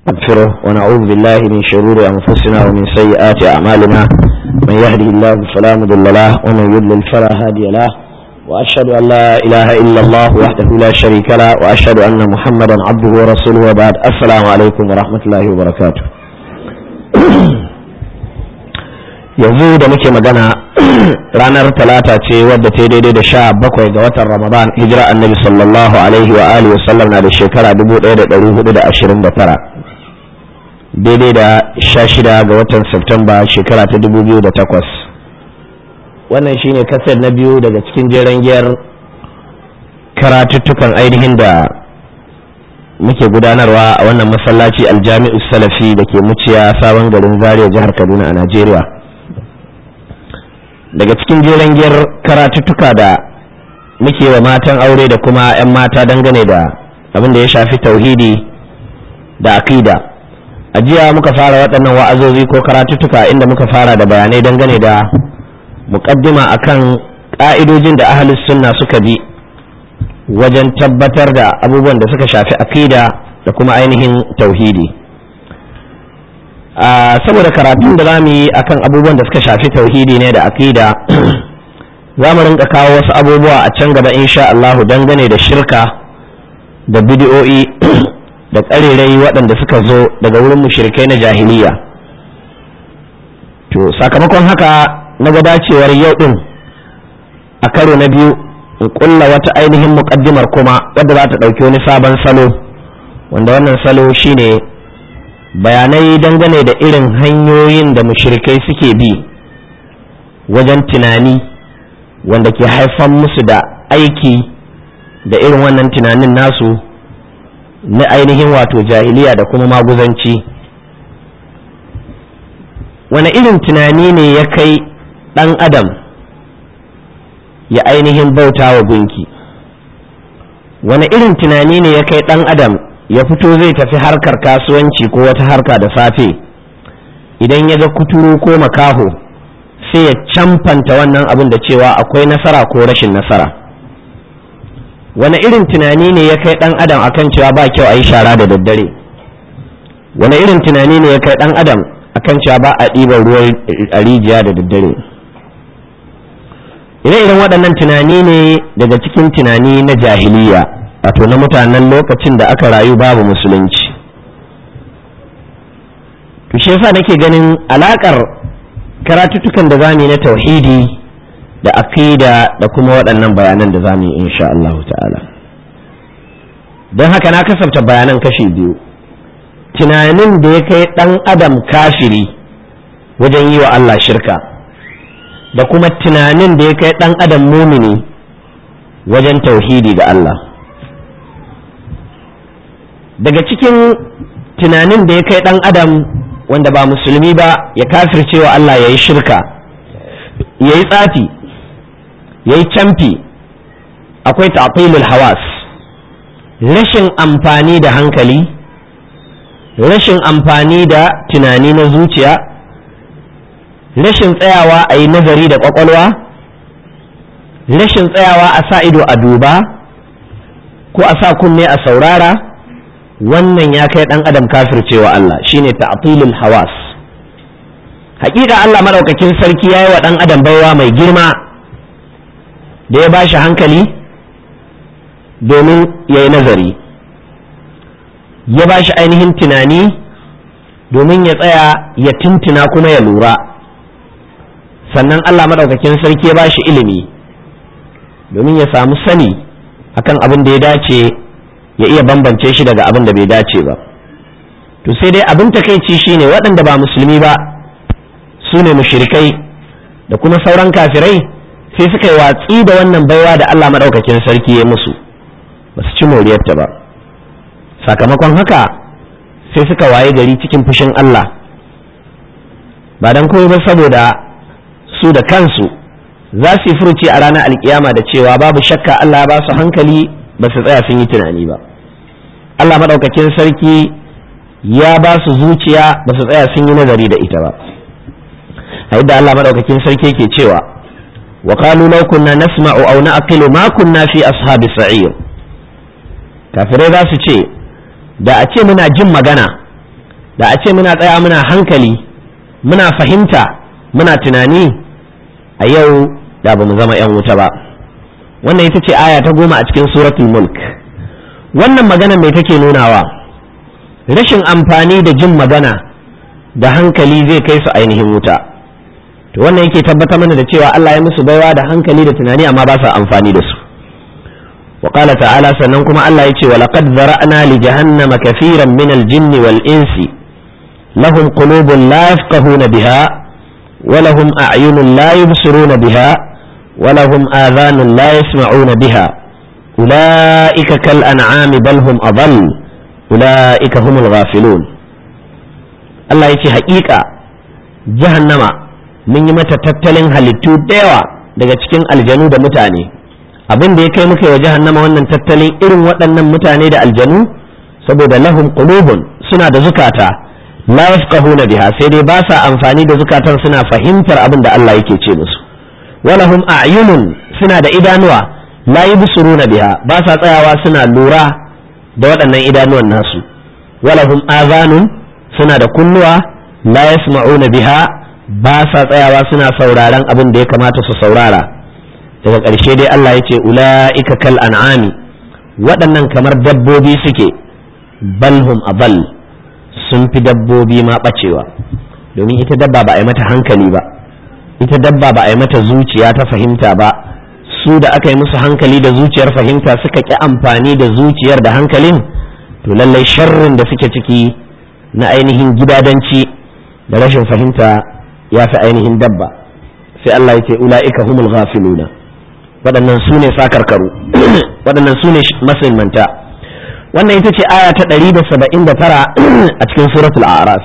نستغفره ونعوذ بالله من شرور أنفسنا ومن سيئات أعمالنا من يهده الله فلا مضل له ومن يضلل فلا هادي له وأشهد أن لا إله إلا الله وحده لا شريك له وأشهد أن محمدا عبده ورسوله وبعد السلام عليكم ورحمة الله وبركاته yanzu da muke magana ranar talata ce wadda ta daidai da sha bakwai ga watan ramadan hijira annabi sallallahu alaihi wa alihi wa sallam na da shekara 1429 daidai da sha shida ga watan Septemba shekara ta 2008 wannan shine kasar na biyu daga cikin jeren giyar karatuttukan ainihin da muke gudanarwa a wannan masallaci aljami'u salafi da ke muciya sabon garin zaria jihar kaduna a najeriya daga cikin jeren giyar karatuttuka da muke wa matan aure da kuma 'yan mata dangane da abin da ya shafi tauhidi da akida a jiya muka fara waɗannan wa'azozi ko karatuttuka inda muka fara da bayanai dangane da muƙaddima akan ƙa'idojin da ahalus sunna suka bi wajen tabbatar da abubuwan da suka shafi akida da kuma ainihin tauhidi saboda karatun da za mu yi akan abubuwan da suka shafi tauhidi ne da akida za mu rinka kawo wasu abubuwa a can gaba insha Allahu dangane da shirka da bidiyo'i da ƙarerai waɗanda suka zo daga wurin mushrikai na jahiliya to sakamakon haka na ga dacewar yau ɗin a karo na biyu in ƙulla wata ainihin muƙaddimar kuma wadda za ta ɗauki wani sabon salo wanda wannan salo shine bayanai dangane da irin hanyoyin da mushrikai suke bi wajen tunani wanda ke haifan musu da aiki da irin wannan tunanin nasu na ainihin wato jahiliya da kuma maguzanci wani irin tunani ne ya kai ɗan adam ya ainihin bauta wa gunki wani irin tunani ne ya kai ɗan adam ya fito zai tafi harkar kasuwanci ko wata harka da safe idan ya ga kuturu ko makaho sai ya camfanta wannan abin da cewa akwai nasara ko rashin nasara wani irin tunani ne ya kai dan adam akan cewa ba kyau a yi shara da daddare wani irin tunani ne ya kai dan adam akan cewa ba a ɗiban ruwan a rijiya da daddare ire-iren waɗannan tunani ne daga cikin tunani na jahiliya wato na mutanen lokacin da aka rayu babu musulunci to shi yasa nake ganin alakar karatuttukan da zamu yi na tauhidi da aqida da kuma waɗannan bayanan da zamu yi insha Allah ta'ala don haka na kasafta bayanan kashi biyu tunanin da ya kai ɗan adam kafiri wajen yi wa Allah shirka da kuma tunanin da ya kai ɗan adam mumini wajen tauhidi ga Allah daga cikin tunanin da ya kai ɗan adam wanda ba musulmi ba ya kafircewa Allah ya yi shirka ya yi tsafi ya yi camfi akwai ta'atilul hawas rashin amfani da hankali rashin amfani da tunani na zuciya rashin tsayawa a yi nazari da ƙwaƙwalwa rashin tsayawa a sa ido a duba ko a sa kunne a saurara wannan ya kai ɗan adam kafircewa Allah shine ta'tilul hawas hakika Allah madaukakin sarki yayi wa ɗan adam baiwa mai girma da ya bashi hankali domin ya yi nazari ya bashi ainihin tunani domin ya tsaya ya tuntuna kuma ya lura sannan Allah madaukakin sarki ya bashi ilimi domin ya samu sani akan abin da ya dace ya iya bambance shi daga abin da bai dace ba to sai dai abin takaici shine waɗanda ba musulmi ba su ne mushrikai da kuma sauran kafirai sai suka yi watsi da wannan baiwa da Allah maɗaukakin sarki ya musu ba su ci moriyarta ba sakamakon haka sai suka waye gari cikin fushin Allah ba don komai ba saboda su da kansu za su yi furuci a ranar alkiyama da cewa babu shakka Allah ya ba su hankali ba su tsaya sun yi tunani ba Allah maɗaukakin sarki ya ba su zuciya ba su tsaya sun yi nazari da ita ba a yadda Allah maɗaukakin sarki ke cewa wa qalu law kunna nasma'u aw na'qilu ma kunna fi ashabi sa'ir kafirai za su ce da a ce muna jin magana da a ce muna tsaya muna hankali muna fahimta muna tunani a yau da ba mu zama 'yan wuta ba wannan ita ce aya ta goma a cikin suratul mulk wannan magana mai take nunawa rashin amfani da jin magana da hankali zai kai su ainihin wuta to wannan yake tabbatar mana da cewa Allah ya musu baiwa da hankali da tunani amma ba sa amfani da su wa qala ta'ala sannan kuma Allah yace wa laqad zara'na li jahannama kathiran min al-jinn wal insi lahum qulubun la yafqahuna biha wa lahum a'yunun la yubsiruna biha wa lahum adhanun la yasma'una biha ulaika kal an'ami bal hum adall ulaika humul ghafilun Allah yace haƙiƙa jahannama mun yi mata tattalin halittu da yawa daga cikin aljanu da mutane abin da ya kai muka yi wa jahannama wannan tattalin irin waɗannan mutane da aljanu saboda lahum qulubun suna da zukata la yafqahuna biha sai dai ba sa amfani da zukatan suna fahimtar abin da Allah yake ce musu walahum a'yunun suna da idanuwa la yubsiruna biha ba sa tsayawa suna lura da waɗannan idanuwan nasu walahum azanun suna da kunnuwa la yasma'una biha ba sa tsayawa suna sauraron abin da ya kamata su saurara daga ƙarshe dai Allah ya ce ula'ika kal an'ami waɗannan kamar dabbobi suke balhum abal sun fi dabbobi ma ɓacewa domin ita dabba ba a yi mata hankali ba ita dabba ba a yi mata zuciya ta fahimta ba su da aka yi musu hankali da zuciyar fahimta suka ƙi amfani da zuciyar da hankalin to lallai sharrin da suke ciki na ainihin gidadanci da rashin fahimta ya fi ainihin dabba sai Allah ya ce ula'ika humul ghafiluna waɗannan su ne sakarkaru waɗannan su ne masulmanta wannan ita ce aya ta 179 a cikin suratul a'raf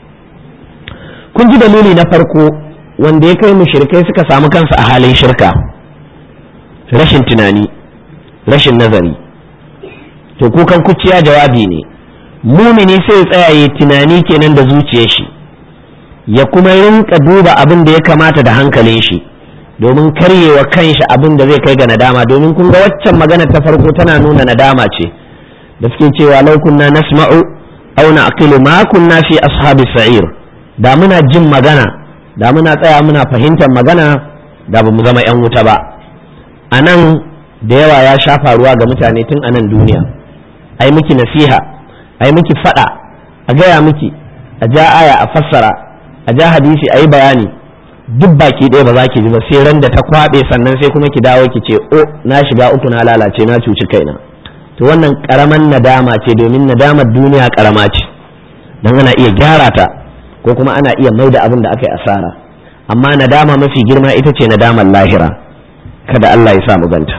kun ji dalili na farko wanda ya kai mushrikai suka samu kansu a halin shirka rashin tunani rashin nazari to kukan kuciya jawabi ne mumini sai ya tsaya ya tunani kenan da zuciyar shi ya kuma rinka duba abin da ya kamata da hankalin shi domin karyewa kanshi abin da zai kai ga nadama domin kun ga waccan magana ta farko tana nuna nadama ce da suke cewa lau kunna nasma'u aw na'qilu ma kunna fi ashabi sa'ir da muna jin magana da muna tsaya muna fahimtar magana da bamu zama yan wuta ba anan da yawa ya sha faruwa ga mutane tun anan duniya ai miki nasiha ai miki fada a gaya miki a ja aya a fassara a ja hadisi a yi bayani duk baki ɗaya ba za ki ji ba sai ran da ta kwaɓe sannan sai kuma ki dawo ki ce o na shiga uku na lalace na cuci kaina to wannan karaman nadama ce domin nadamar duniya karama ce don ana iya gyara ta ko kuma ana iya mai da abin da aka yi asara amma nadama mafi girma ita ce nadamar lahira kada Allah ya sa mu ganta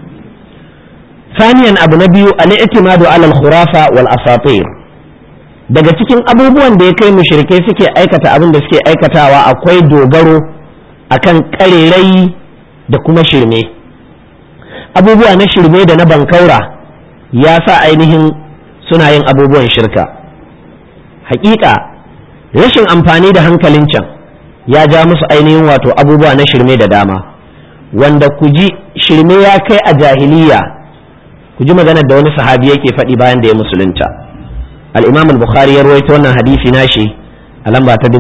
ثانيا abu na biyu الاعتماد على الخرافة والأساطير daga cikin abubuwan da ya kai mushrikai suke aikata abin da suke aikatawa akwai dogaro akan karerai da kuma shirme abubuwa na shirme da na bankaura ya sa ainihin suna yin abubuwan shirka hakika rashin amfani da hankalin can ya ja musu ainihin wato abubuwa na shirme da dama wanda ku ji shirme ya kai a jahiliya ku ji maganar da wani sahabi yake faɗi bayan da ya musulunta al-imam al-bukhari ya rawaito wannan hadisi nashi a lamba ta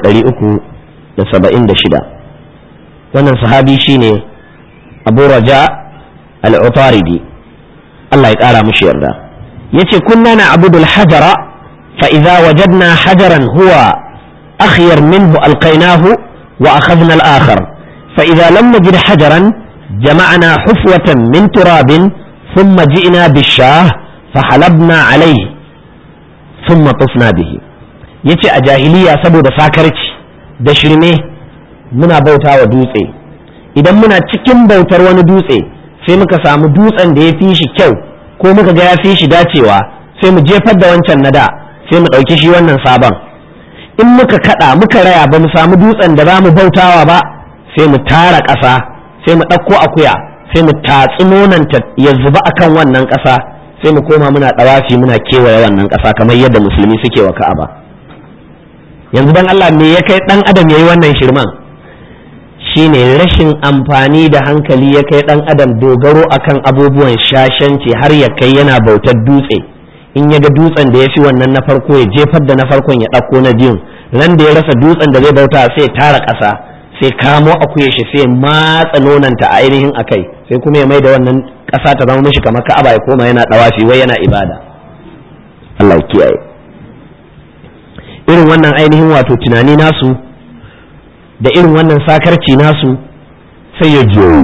4376 wannan sahabi shine abu raja al-utaridi Allah ya kara mushi yarda yace kunna na abudul hajara fa idza wajadna hajaran huwa akhyar minhu alqaynahu wa akhadna al-akhar fa idza lam najid hajaran jama'na hufwatan min turabin thumma ji'na bish-shah فحلبنا عليه ثم طفنا به yace a jahiliya saboda sakarci da shirme muna bauta wa dutse idan muna cikin bautar wani dutse sai muka samu dutsen da ya fi shi kyau ko muka ga ya fi shi dacewa sai mu jefar da wancan na da sai mu ɗauki shi wannan sabon in muka kaɗa muka raya ba mu samu dutsen da za mu bautawa ba sai mu tara ƙasa sai mu ɗauko akuya sai mu tatsi nonanta ya zuba akan wannan ƙasa sai mu koma muna ɗawafi muna kewaye wannan ƙasa kamar yadda musulmi suke wa ka'aba yanzu dan Allah me ya kai ɗan adam ya yi wannan shirman shine rashin amfani da hankali ya kai ɗan adam dogaro akan abubuwan shashanci har ya kai yana bautar dutse in ya ga dutsen da ya fi wannan na farko ya jefar da na farkon ya ɗauko na biyun ran da ya rasa dutsen da zai bauta sai tara ƙasa sai kamo akuya shi sai matsa nonanta a ainihin akai sai kuma ya mai da wannan ƙasa ta zama mishi kamar ka'aba ya koma yana ɗawafi wai yana ibada Allah ya kiyaye irin wannan ainihin wato tunani nasu da irin wannan sakarci nasu sai ya jiyo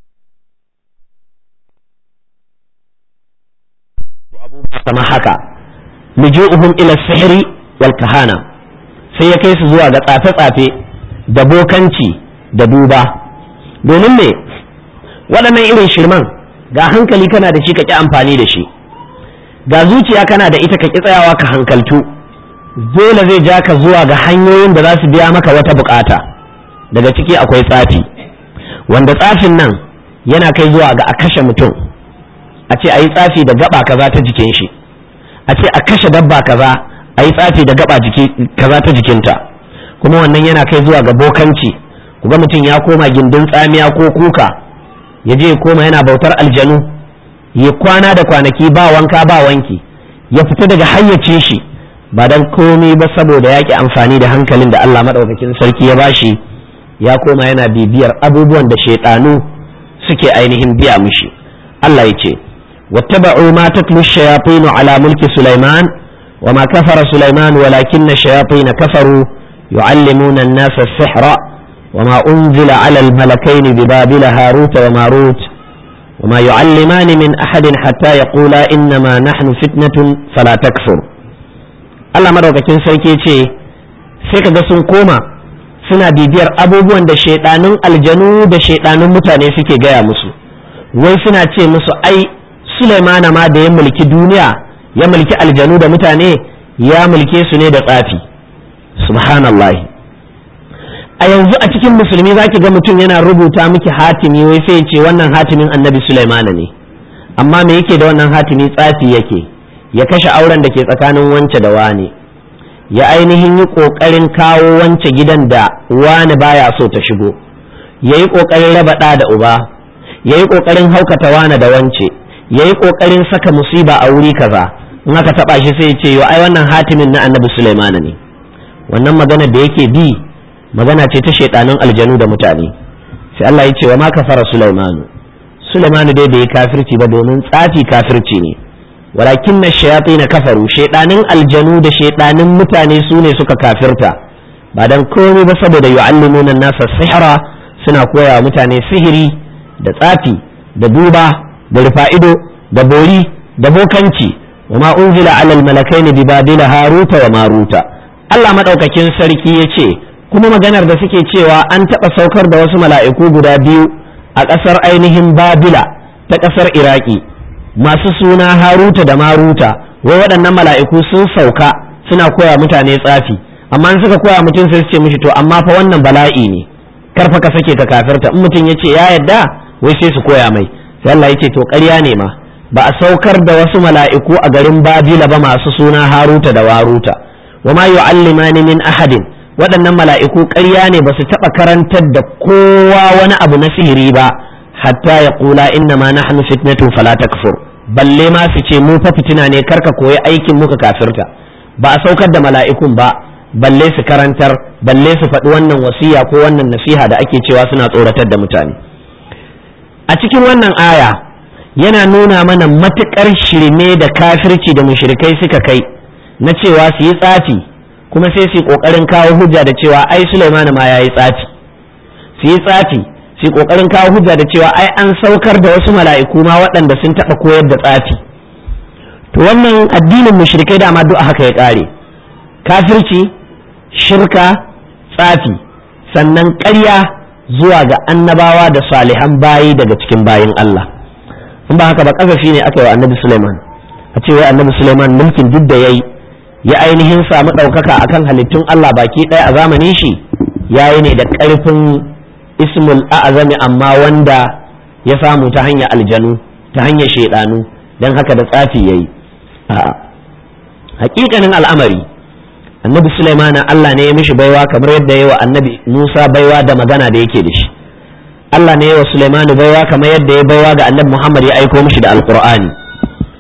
kama haka liju'uhum ila sihri wal kahana sai ya kai su zuwa ga tsafe-tsafe da bokanci da duba domin me waɗannan irin shirman ga hankali kana da shi ka ƙi amfani da shi ga zuciya kana da ita ka ƙi tsayawa ka hankaltu dole zai ja ka zuwa ga hanyoyin da za su biya maka wata bukata daga ciki akwai tsafi wanda tsafin nan yana kai zuwa ga a kashe mutum a ce a yi tsafi da gaba kaza ta jikin shi a ce a kashe dabba kaza a yi tsafi da gaba kaza ta jikinta kuma wannan yana kai zuwa ga bokanci kuga mutum ya koma gindin tsamiya ko kuka ya je koma yana bautar aljanu ya kwana da kwanaki ba wanka ba wanki ya fita daga hayyace shi ba dan komai ba saboda yaƙi amfani da hankalin da Allah maɗaukakin sarki ya bashi ya koma yana bibiyar abubuwan da shaiɗanu suke ainihin biya mishi Allah ya ce واتبعوا ما تتلو الشياطين على ملك سليمان وما كفر سليمان ولكن الشياطين كفروا يعلمون الناس السحر وما أنزل على الملكين ببابل هاروت وماروت وما يعلمان من أحد حتى يقولا إنما نحن فتنة فلا تكفر Allah madaukakin sarki ce sai ka ga sun koma suna bibiyar abubuwan da shaidanun aljanu da shaidanun mutane suke gaya musu wai suna ce musu ai Sulaimana ma da ya mulki duniya ya mulki aljanu da mutane ya mulke su ne da tsafi subhanallahi a yanzu a cikin musulmi za ki ga mutum yana rubuta miki hatimi wai sai ce wannan hatimin annabi Sulaimana ne amma me yake da wannan hatimi tsafi yake ya kashe auren da ke tsakanin wance da wane ya ainihin yi ƙoƙarin kawo wance gidan da wane baya so ta shigo ya yi ƙoƙarin raba ɗa da uba ya yi ƙoƙarin haukata wane da wance ya yi ƙoƙarin saka musiba a wuri kaza in aka taɓa shi sai ce yo ai wannan hatimin na annabi Sulaimana ne wannan magana da yake bi magana ce ta shaidanin aljanu da mutane sai Allah ya ce wa ma kafara Sulaimanu Sulaimanu dai bai kafirci ba domin tsafi kafirci ne walakin na shayatin kafaru shaidanin aljanu da shaidanin mutane su ne suka kafirta ba dan komai ba saboda yu'allimuna nasa sihra suna koya wa mutane sihiri da tsafi da duba da rufa'ido da bori da bokanci wa ma unzila alal malakaini bi babila haruta wa maruta Allah madaukakin sarki ya ce kuma maganar da suke cewa an taɓa saukar da wasu mala'iku guda biyu a ƙasar ainihin babila ta ƙasar iraki masu suna haruta da maruta wai waɗannan mala'iku sun sauka suna koya mutane tsafi amma in suka koya mutum sai su ce mishi to amma fa wannan bala'i ne karfa ka sake ka kafirta in mutum ya ce ya yadda wai sai su koya mai sai Allah ya ce to ƙarya ne ma ba a saukar da wasu mala'iku a garin babila ba masu suna haruta da waruta wa ma yu'allimani min ahadin waɗannan mala'iku ƙarya ne ba su taɓa karantar da kowa wani abu na sihiri ba hatta ya kula inna ma nahnu fitnatun fala takfur balle ma su ce mu fa fitina ne karka koyi aikin muka kafirta ba a saukar da mala'ikun ba balle su karantar balle su faɗi wannan wasiya ko wannan nasiha da ake cewa suna tsoratar da mutane a cikin wannan aya yana nuna mana matuƙar shirme da kafirci da mushrikai suka kai na cewa su yi tsafi kuma sai su ƙoƙarin kawo hujja da cewa ai Sulaiman ma ya yi tsafi su yi tsafi su ƙoƙarin kawo hujja da cewa ai an saukar da wasu mala'iku ma waɗanda sun taɓa koyar da tsafi to wannan addinin mushrikai dama duk haka ya ƙare kafirci shirka tsafi sannan ƙarya zuwa ga annabawa da salihan bayi daga cikin bayin Allah in ba haka ba kasafi ne aka yi wa annabi Sulaiman a ce wai annabi Sulaiman mulkin duk da yayi ya ainihin samu ɗaukaka akan halittun Allah baki ɗaya a zamanin shi yayi ne da ƙarfin ismul a'zami amma wanda ya samu ta hanyar aljanu ta hanyar shaidanu don haka da tsafi yayi a'a hakikanin al'amari annabi Sulaiman Allah ne ya mishi baiwa kamar yadda ya wa annabi Musa baiwa da magana da yake da shi Allah ne ya wa Sulaiman baiwa kamar yadda ya baiwa ga annabi Muhammad ya aiko mishi da alqur'ani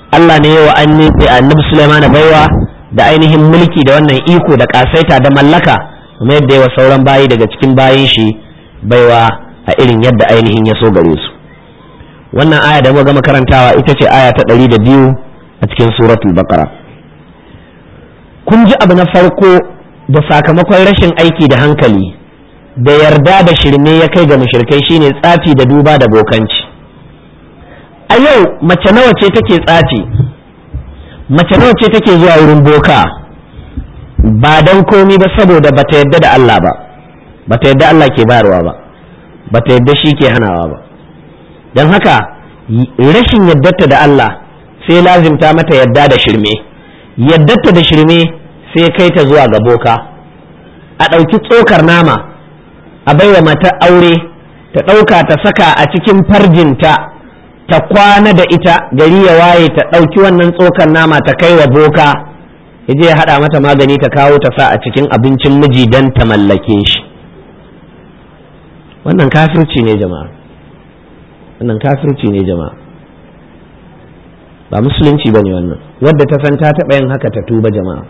Allah ne yawa annabi Sulaiman baiwa da ainihin mulki da wannan iko da kasaita da mallaka kuma yadda yawa sauran bayi daga cikin bayin shi baiwa a irin yadda ainihin ya so gare su wannan aya da muka gama karantawa ita ce aya ta ɗari da biyu a cikin suratul baqara kun ji abu na farko da sakamakon rashin aiki da hankali da yarda da shirme ya kai ga mushrikai shine tsafi da duba da bokanci a yau mace nawa ce take tsafi mace nawa ce take zuwa wurin boka ba don komi ba saboda bata yadda da Allah ba bata yadda Allah ke bayarwa ba bata yadda shi ke hanawa ba don haka rashin yaddarta da Allah sai lazimta mata yadda da shirme yaddarta da shirme sai kai ta zuwa ga boka a ɗauki tsokar nama a baiwa mata aure ta ɗauka ta saka a cikin farjinta ta kwana da ita gari ya waye ta ɗauki wannan tsokar nama ta kai wa boka ya je ya haɗa mata magani ta kawo ta sa a cikin abincin miji don ta mallake shi wannan kafirci ne jama'a wannan kafirci ne jama'a ba musulunci ba ne wannan wadda ta san ta taɓa yin haka ta tuba jama'a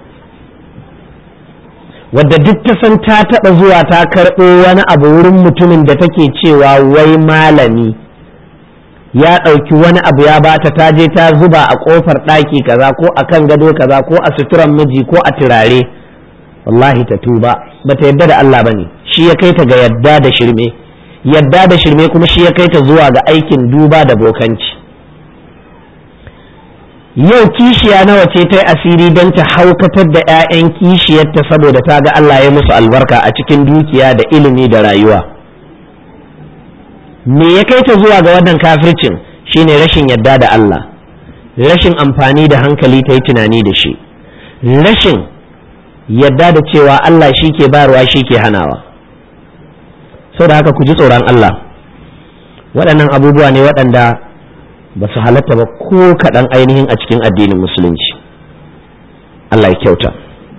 wadda duk ta san ta taɓa zuwa ta karɓo wani abu wurin mutumin da take cewa wai malami ya ɗauki wani abu ya bata ta je ta zuba a ƙofar ɗaki kaza ko a kan gado kaza ko a suturan miji ko a turare wallahi ta tuba ba ta yadda da Allah ba ne shi ya kai ta ga yadda da shirme yadda da shirme kuma shi ya kai ta zuwa ga aikin duba da bokanci yau kishiya nawa ce ta yi asiri don ta haukatar da 'ya'yan kishiyarta saboda ta ga Allah ya musu albarka a cikin dukiya da ilimi da rayuwa me ya kai ta zuwa ga wannan kafircin shine rashin yadda da Allah rashin amfani da hankali ta yi tunani da shi rashin yadda da cewa Allah shi ke bayarwa shi ke hanawa da haka ku ji tsoron Allah waɗannan abubuwa ne waɗanda ba su halatta ba ko kaɗan ainihin a cikin addinin musulunci Allah ya kyauta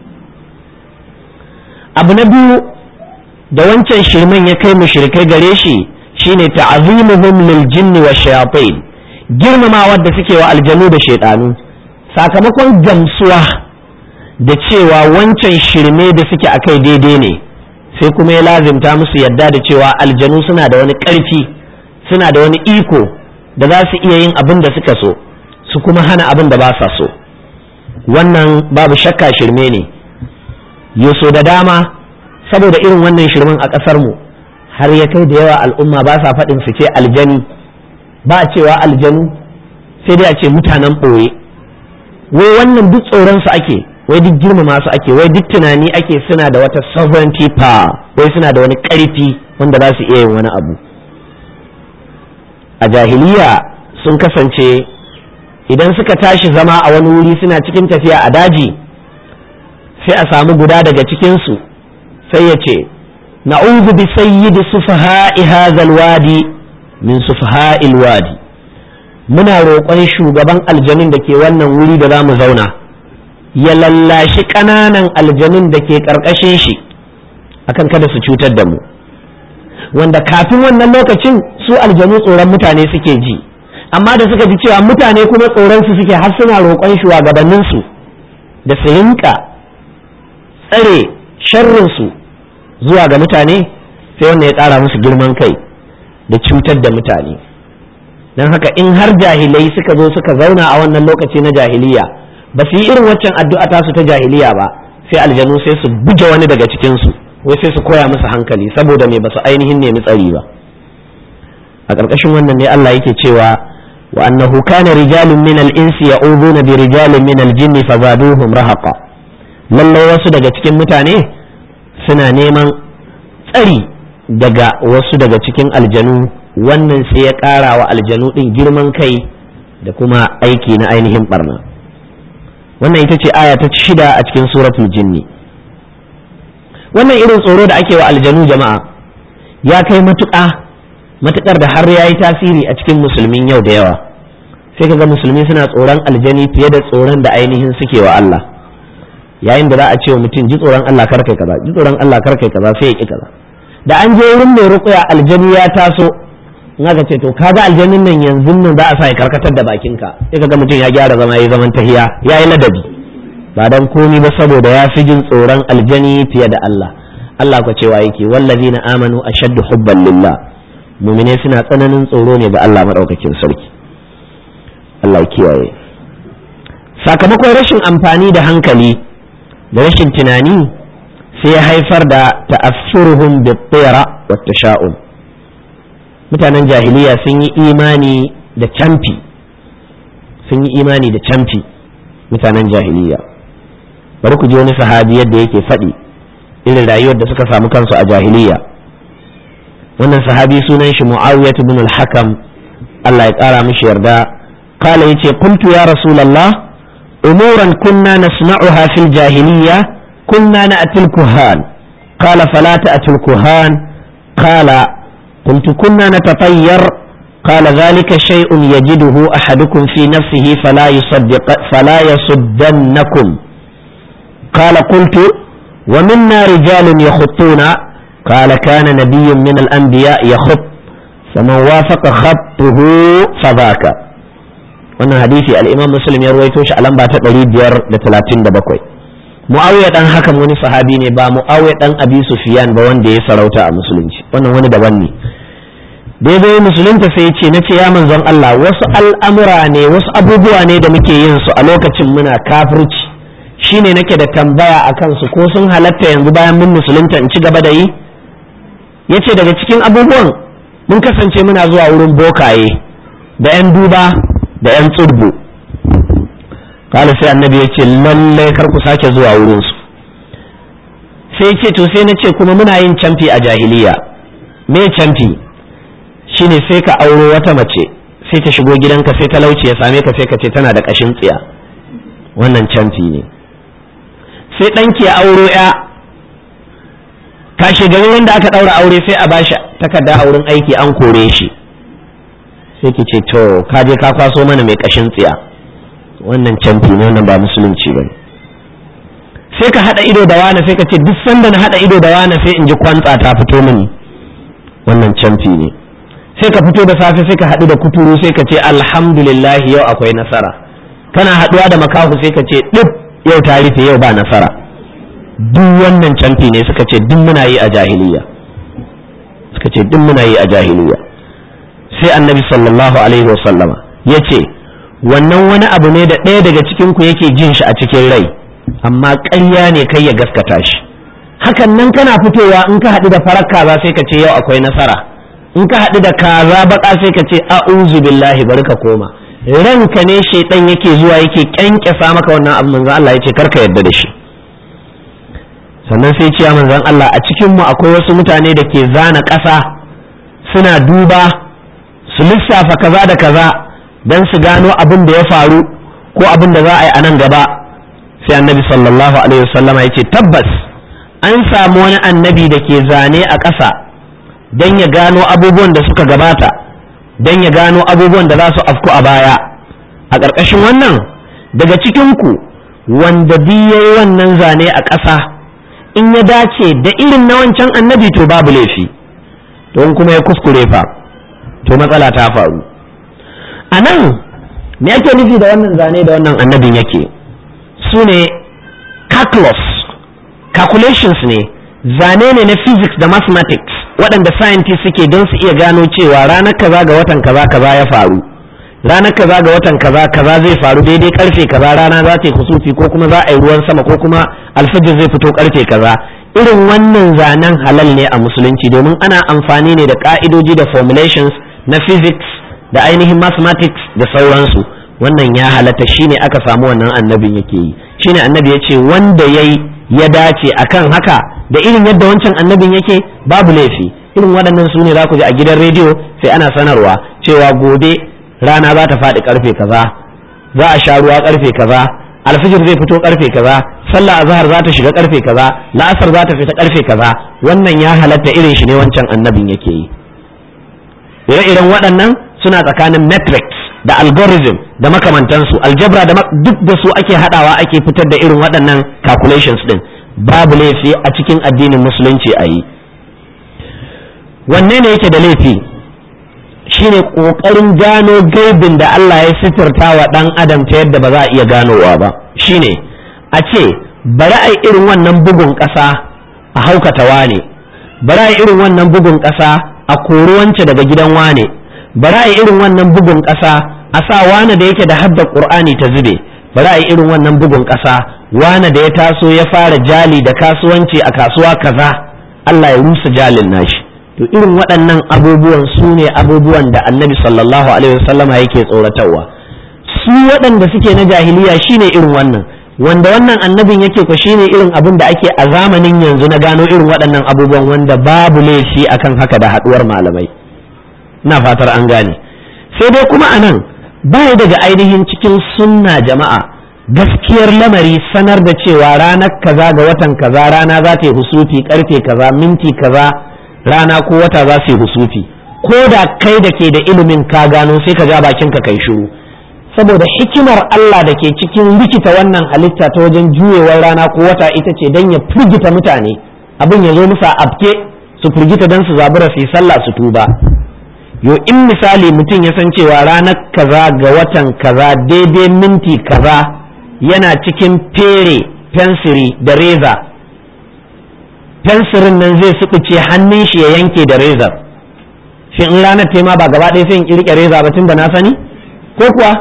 abu na biyu da wancan shirman ya kai mushrikai gare shi shine ta'zimuhum lil jinni wa shayatin girmama wadda suke wa aljanu da shaidanu sakamakon gamsuwa da cewa wancan shirme da suke akai daidai ne sai kuma ya lazimta musu yadda da cewa aljanu suna da wani ƙarfi suna da wani iko da za su iya yin abin da suka so su kuma hana abin da ba sa so wannan babu shakka shirme ne yaso da dama saboda irin wannan shirmen a ƙasar mu har ya kai da yawa al'umma ba sa faɗin su ce aljani ba a cewa aljanu sai dai a ce mutanen ɓoye wai wannan duk tsoron su ake wai duk girmama su ake wai duk tunani ake suna da wata sovereignty power wai suna da wani ƙarfi wanda za su iya yin wani abu a jahiliya sun kasance idan suka tashi zama a wani wuri suna cikin tafiya a daji sai a samu guda daga cikinsu sai ya ce na'udhu bi sayyidi sufaha'i hadhal wadi min sufaha'il wadi muna roƙon shugaban aljanin da ke wannan wuri da za mu zauna ya lallashi ƙananan aljanun da ke ƙarƙashin shi akan kada su cutar da mu wanda kafin wannan lokacin su aljanu tsoron mutane suke ji amma da suka ji cewa mutane kuma tsoron su suke har suna roƙon shugabannin su da su rinka tsare sharrin su zuwa ga mutane sai wannan ya ƙara musu girman kai da cutar da mutane don haka in har jahilai suka zo suka zauna a wannan lokaci na jahiliya ba su yi irin waccan addu'a tasu ta jahiliya ba sai aljanu sai su buge wani daga cikinsu wai sai su koya musu hankali saboda me ba su ainihin nemi tsari ba a ƙarƙashin wannan ne Allah yake cewa wa annahu kana rijalun min al-insi ya'uduna bi rijalin min al-jinn fazaduhum rahaqa lallai wasu daga cikin mutane suna neman tsari daga wasu daga cikin aljanu wannan sai ya ƙara wa aljanu ɗin girman kai da kuma aiki na ainihin barna wannan ita ce aya ta shida a cikin suratul jinni wannan irin tsoro da ake wa aljanu jama'a ya kai matuƙa matuƙar da har ya yi tasiri a cikin musulmin yau da yawa sai kaga musulmi suna tsoron aljani fiye da tsoron da ainihin suke wa Allah yayin da za a ce wa mutum ji tsoron Allah kar kai kaza ji tsoron Allah kar kai kaza sai ya ki kaza da an je wurin mai ruƙuya aljani ya taso in aka ce to kaga aljannin nan yanzu nan za a sa ya karkatar da bakinka sai kaga mutum ya gyara zama ya zaman tahiya ya yi ladabi ba dan komi ba saboda ya fi jin tsoron aljani fiye da Allah Allah ku cewa yake wallazina amanu ashaddu hubban lillah mu'mine suna tsananin tsoro ne ga Allah madaukakin sarki Allah kiyaye sakamakon rashin amfani da hankali da rashin tunani sai ya haifar da ta'assuruhum bi-tira wa tasha'um mutanen jahiliya sun yi imani da camfi sun yi imani da camfi mutanen jahiliya bari ku ji wani sahabi yadda yake faɗi irin rayuwar da suka samu kansu a jahiliya wannan sahabi sunan shi mu'awiyah ibn al-hakam Allah ya ƙara mishi yarda kala yace qultu ya rasulullah umuran kunna nasma'uha fil jahiliya kunna na'til kuhan qala fala ta'til kuhan qala qultu kunna natatayyar قال ذلك شيء يجده أحدكم في نفسه فلا يصدق فلا يصدنكم قال قلت ومنا رجال يخطون قال كان نبي من الأنبياء يخط فمن وافق خطه فذاك wannan hadisi al-Imam Muslim ya ruwaito shi a lamba ta 537 Muawiya dan hakan wani sahabi ne ba Muawiya dan Abi Sufyan ba wanda ya sarauta a musulunci wannan wani daban ne daidai musulunta sai ya ce na ce ya manzon Allah wasu al'amura ne wasu abubuwa ne da muke yin su a lokacin muna kafirci shine nake da tambaya a kansu ko sun halatta yanzu bayan mun musulunta in ci gaba da yi ya ce daga cikin abubuwan mun kasance muna zuwa wurin bokaye da 'yan duba da 'yan tsurbu kala sai annabi ya ce lallai kar ku sake zuwa wurinsu sai ce to sai na ce kuma muna yin camfi a jahiliya me camfi shine sai ka auro wata mace sai ta shigo gidanka sai talauci ya same ka sai ka ce tana da ƙashin tsiya wannan camfi ne sai ɗanki ya auro ya kashe garin da aka ɗaura aure sai a bashi takarda a wurin aiki an kore shi sai ki ce to ka je ka kwaso mana mai ƙashin tsiya wannan camfi ne wannan ba musulunci ba sai ka haɗa ido da wani sai ka ce duk sanda na haɗa ido da wani sai in ji kwantsa ta fito mini wannan camfi ne sai ka fito da safe sai ka haɗu da kuturu sai ka ce alhamdulillah yau akwai nasara kana haɗuwa da makahu sai ka ce ɗin yau ta rufe yau ba nasara duk wannan camfi ne suka ce duk muna yi a jahiliya suka ce duk muna yi a jahiliya sai annabi sallallahu alaihi wasallama ya ce wannan wani abu ne da ɗaya daga cikin ku yake jin shi a cikin rai amma ƙarya ne kai ya gaskata shi hakan nan kana fitowa in ka haɗu da farar kaza sai ka ce yau akwai nasara in ka haɗu da kaza baka sai ka ce a'udhu billahi bari ka koma ranka ne shaidan yake zuwa yake kyankyasa maka wannan abu manzon Allah yace karka yarda da shi sannan sai ciya manzon Allah a cikin mu akwai wasu mutane da ke zana ƙasa suna duba su lissafa kaza da kaza dan su gano abin da ya faru ko abin da za a yi a nan gaba sai annabi sallallahu alaihi wasallama yace tabbas an samu wani annabi da ke zane a ƙasa don ya gano abubuwan da suka gabata don ya gano abubuwan da za su afku a baya a ƙarƙashin wannan daga cikinku wanda ya yi wannan zane a ƙasa in ya dace da irin na wancan annabi to babu laifi don kuma ya kuskure fa to matsala ta faru a nan me ake nufi da wannan zane da wannan annabin yake su ne calculus calculations ne zane ne na physics da mathematics waɗanda scientists suke don su iya gano cewa ranar kaza ga watan kaza kaza ya faru ranar kaza ga watan kaza kaza zai faru daidai karfe kaza rana za ta yi kusufi ko kuma za a yi ruwan sama ko kuma alfajir zai fito karfe kaza irin wannan zanen halal ne a musulunci domin ana amfani ne da ka'idoji da formulations na physics da ainihin mathematics da sauransu wannan ya halatta shine aka samu wannan annabin yake yi shine annabi ya ce wanda yayi ya dace akan haka da irin yadda wancan annabin yake babu laifi irin waɗannan su ne za ku ji a gidan rediyo sai ana sanarwa cewa gobe rana za ta faɗi karfe kaza za a sha ruwa karfe kaza alfijir zai fito karfe kaza sallah azhar za ta shiga karfe kaza la'asar za ta fita karfe kaza wannan ya halatta irin shi ne wancan annabin yake yi ire-iren waɗannan suna tsakanin metrics da algorithm da makamantansu aljabra da duk da su ake hadawa ake fitar da irin waɗannan calculations din babu laifi a cikin addinin musulunci a yi wanne ne yake da laifi shine ƙoƙarin gano gaibin da Allah ya sitirta wa ɗan adam ta yadda ba za a iya ganowa ba shine a ce bari a irin wannan bugun ƙasa a haukata wane bari a irin wannan bugun ƙasa a kori wance daga gidan wane bari a irin wannan bugun ƙasa a sa wane da yake da hadda ƙur'ani ta zube bari a irin wannan bugun ƙasa wane da ya taso ya fara jali da kasuwanci a kasuwa kaza Allah ya rusa jalin nashi to irin waɗannan abubuwan su ne abubuwan da annabi sallallahu alaihi wasallama yake tsoratarwa su waɗanda suke na jahiliya shine irin wannan wanda wannan annabin yake ko shine irin abin da ake a zamanin yanzu na gano irin waɗannan abubuwan wanda babu laifi akan haka da haɗuwar malamai ina fatar an gane sai dai kuma anan baya daga ainihin cikin sunna jama'a gaskiyar lamari sanar da cewa ranar kaza ga watan kaza rana za ta yi husufi karfe kaza minti kaza rana ko wata za su yi husufi ko da kai da ke da ilimin ka gano sai ka ja bakin ka kai shiru saboda hikimar Allah da ke cikin rikita wannan halitta ta wajen juyewar rana ko wata ita ce don ya firgita mutane abin ya zo musu abke su firgita don su zabura su yi sallah su tuba yo in misali mutum ya san cewa ranar kaza ga watan kaza daidai minti kaza yana cikin fere fensiri da reza fensirin nan zai suɓuce hannun shi ya yanke da rezar shi in ranar tema ba gaba ɗaya sai in kirke reza ba tun da na sani ko kuwa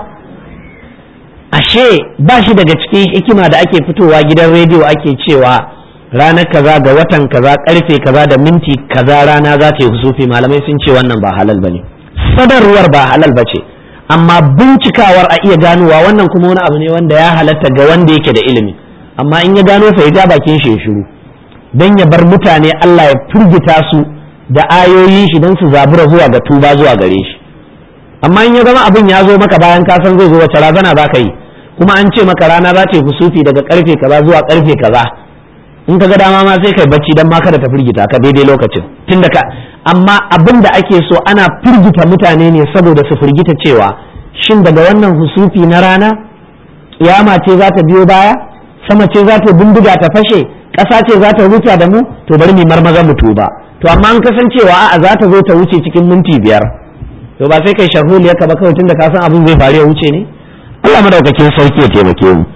ashe ba shi daga cikin hikima da ake fitowa gidan rediyo ake cewa ranar kaza ga watan kaza karfe kaza da minti kaza rana za ta yi husufi malamai sun ce wannan ba halal ba ne sadarwar ba halal ba ce amma bincikawar a iya ganowa wannan kuma wani abu ne wanda ya halatta ga wanda yake da ilimi amma in ya gano fa ya ja bakin shi ya shiru don ya bar mutane Allah ya firgita su da ayoyin shi don su zabura zuwa ga tuba zuwa gare shi amma in ya zama abin ya zo maka bayan ka san zai zo wace razana za ka yi kuma an ce maka rana za ta yi kusufi daga karfe kaza zuwa karfe kaza in ka ga dama ma sai kai bacci dan ma kada ta firgita ka daidai lokacin tunda ka amma abin da ake so ana firgita mutane ne saboda su firgita cewa shin daga wannan husufi na rana kiyama ce za ta biyo baya sama ce za ta bindiga ta fashe ƙasa ce za ta rufa da mu to bari mu marmaza mu tuba to amma an kasancewa a'a za ta zo ta wuce cikin minti biyar to ba sai kai sharholi ka ba kawai tunda ka san abin zai faru ya wuce ne Allah madaukakin sarki ya taimake mu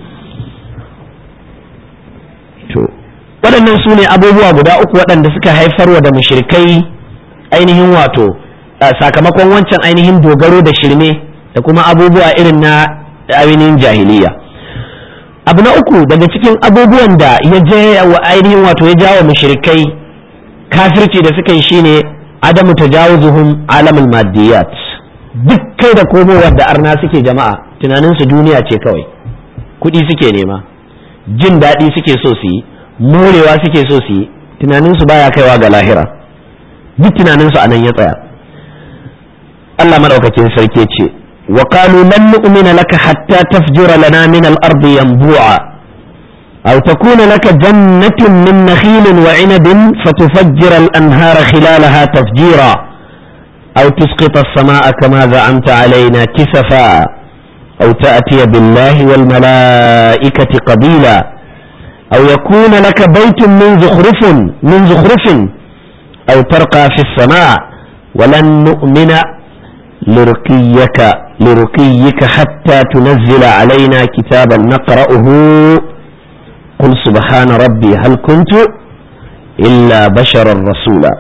to waɗannan su ne abubuwa guda uku waɗanda suka haifarwa da mushrikai ainihin wato sakamakon wancan ainihin dogaro da shirme da kuma abubuwa irin na ainihin jahiliya abu na uku daga cikin abubuwan da ya je wa ainihin wato ya jawo mushrikai kafirci da suka yi shine adamu tajawuzuhum alamul maddiyat duk kai da komowar da arna suke jama'a tunaninsu duniya ce kawai kuɗi suke nema jin daɗi suke so su yi morewa suke so su yi tunaninsu baya kaiwa ga lahira duk tunaninsu a nan ya tsaya Allah madaukakin sarki ce wa qalu lan nu'mina laka hatta tafjura lana min al-ardi yanbu'a aw takuna laka jannatun min nakhilin wa 'inabin fatufajjira al-anhara khilalaha tafjira aw tusqita as-samaa'a kama za'amta 'alaina kisafa aw ta'tiya billahi wal mala'ikati qabila aw yakuna laka baytun min zukhrufin min zukhrufin aw tarqa fi as-samaa' ولن نؤمن لرقيك لرقيك حتى تنزل علينا كتابا نقرأه قل سبحان ربي هل كنت إلا بشرا رسولا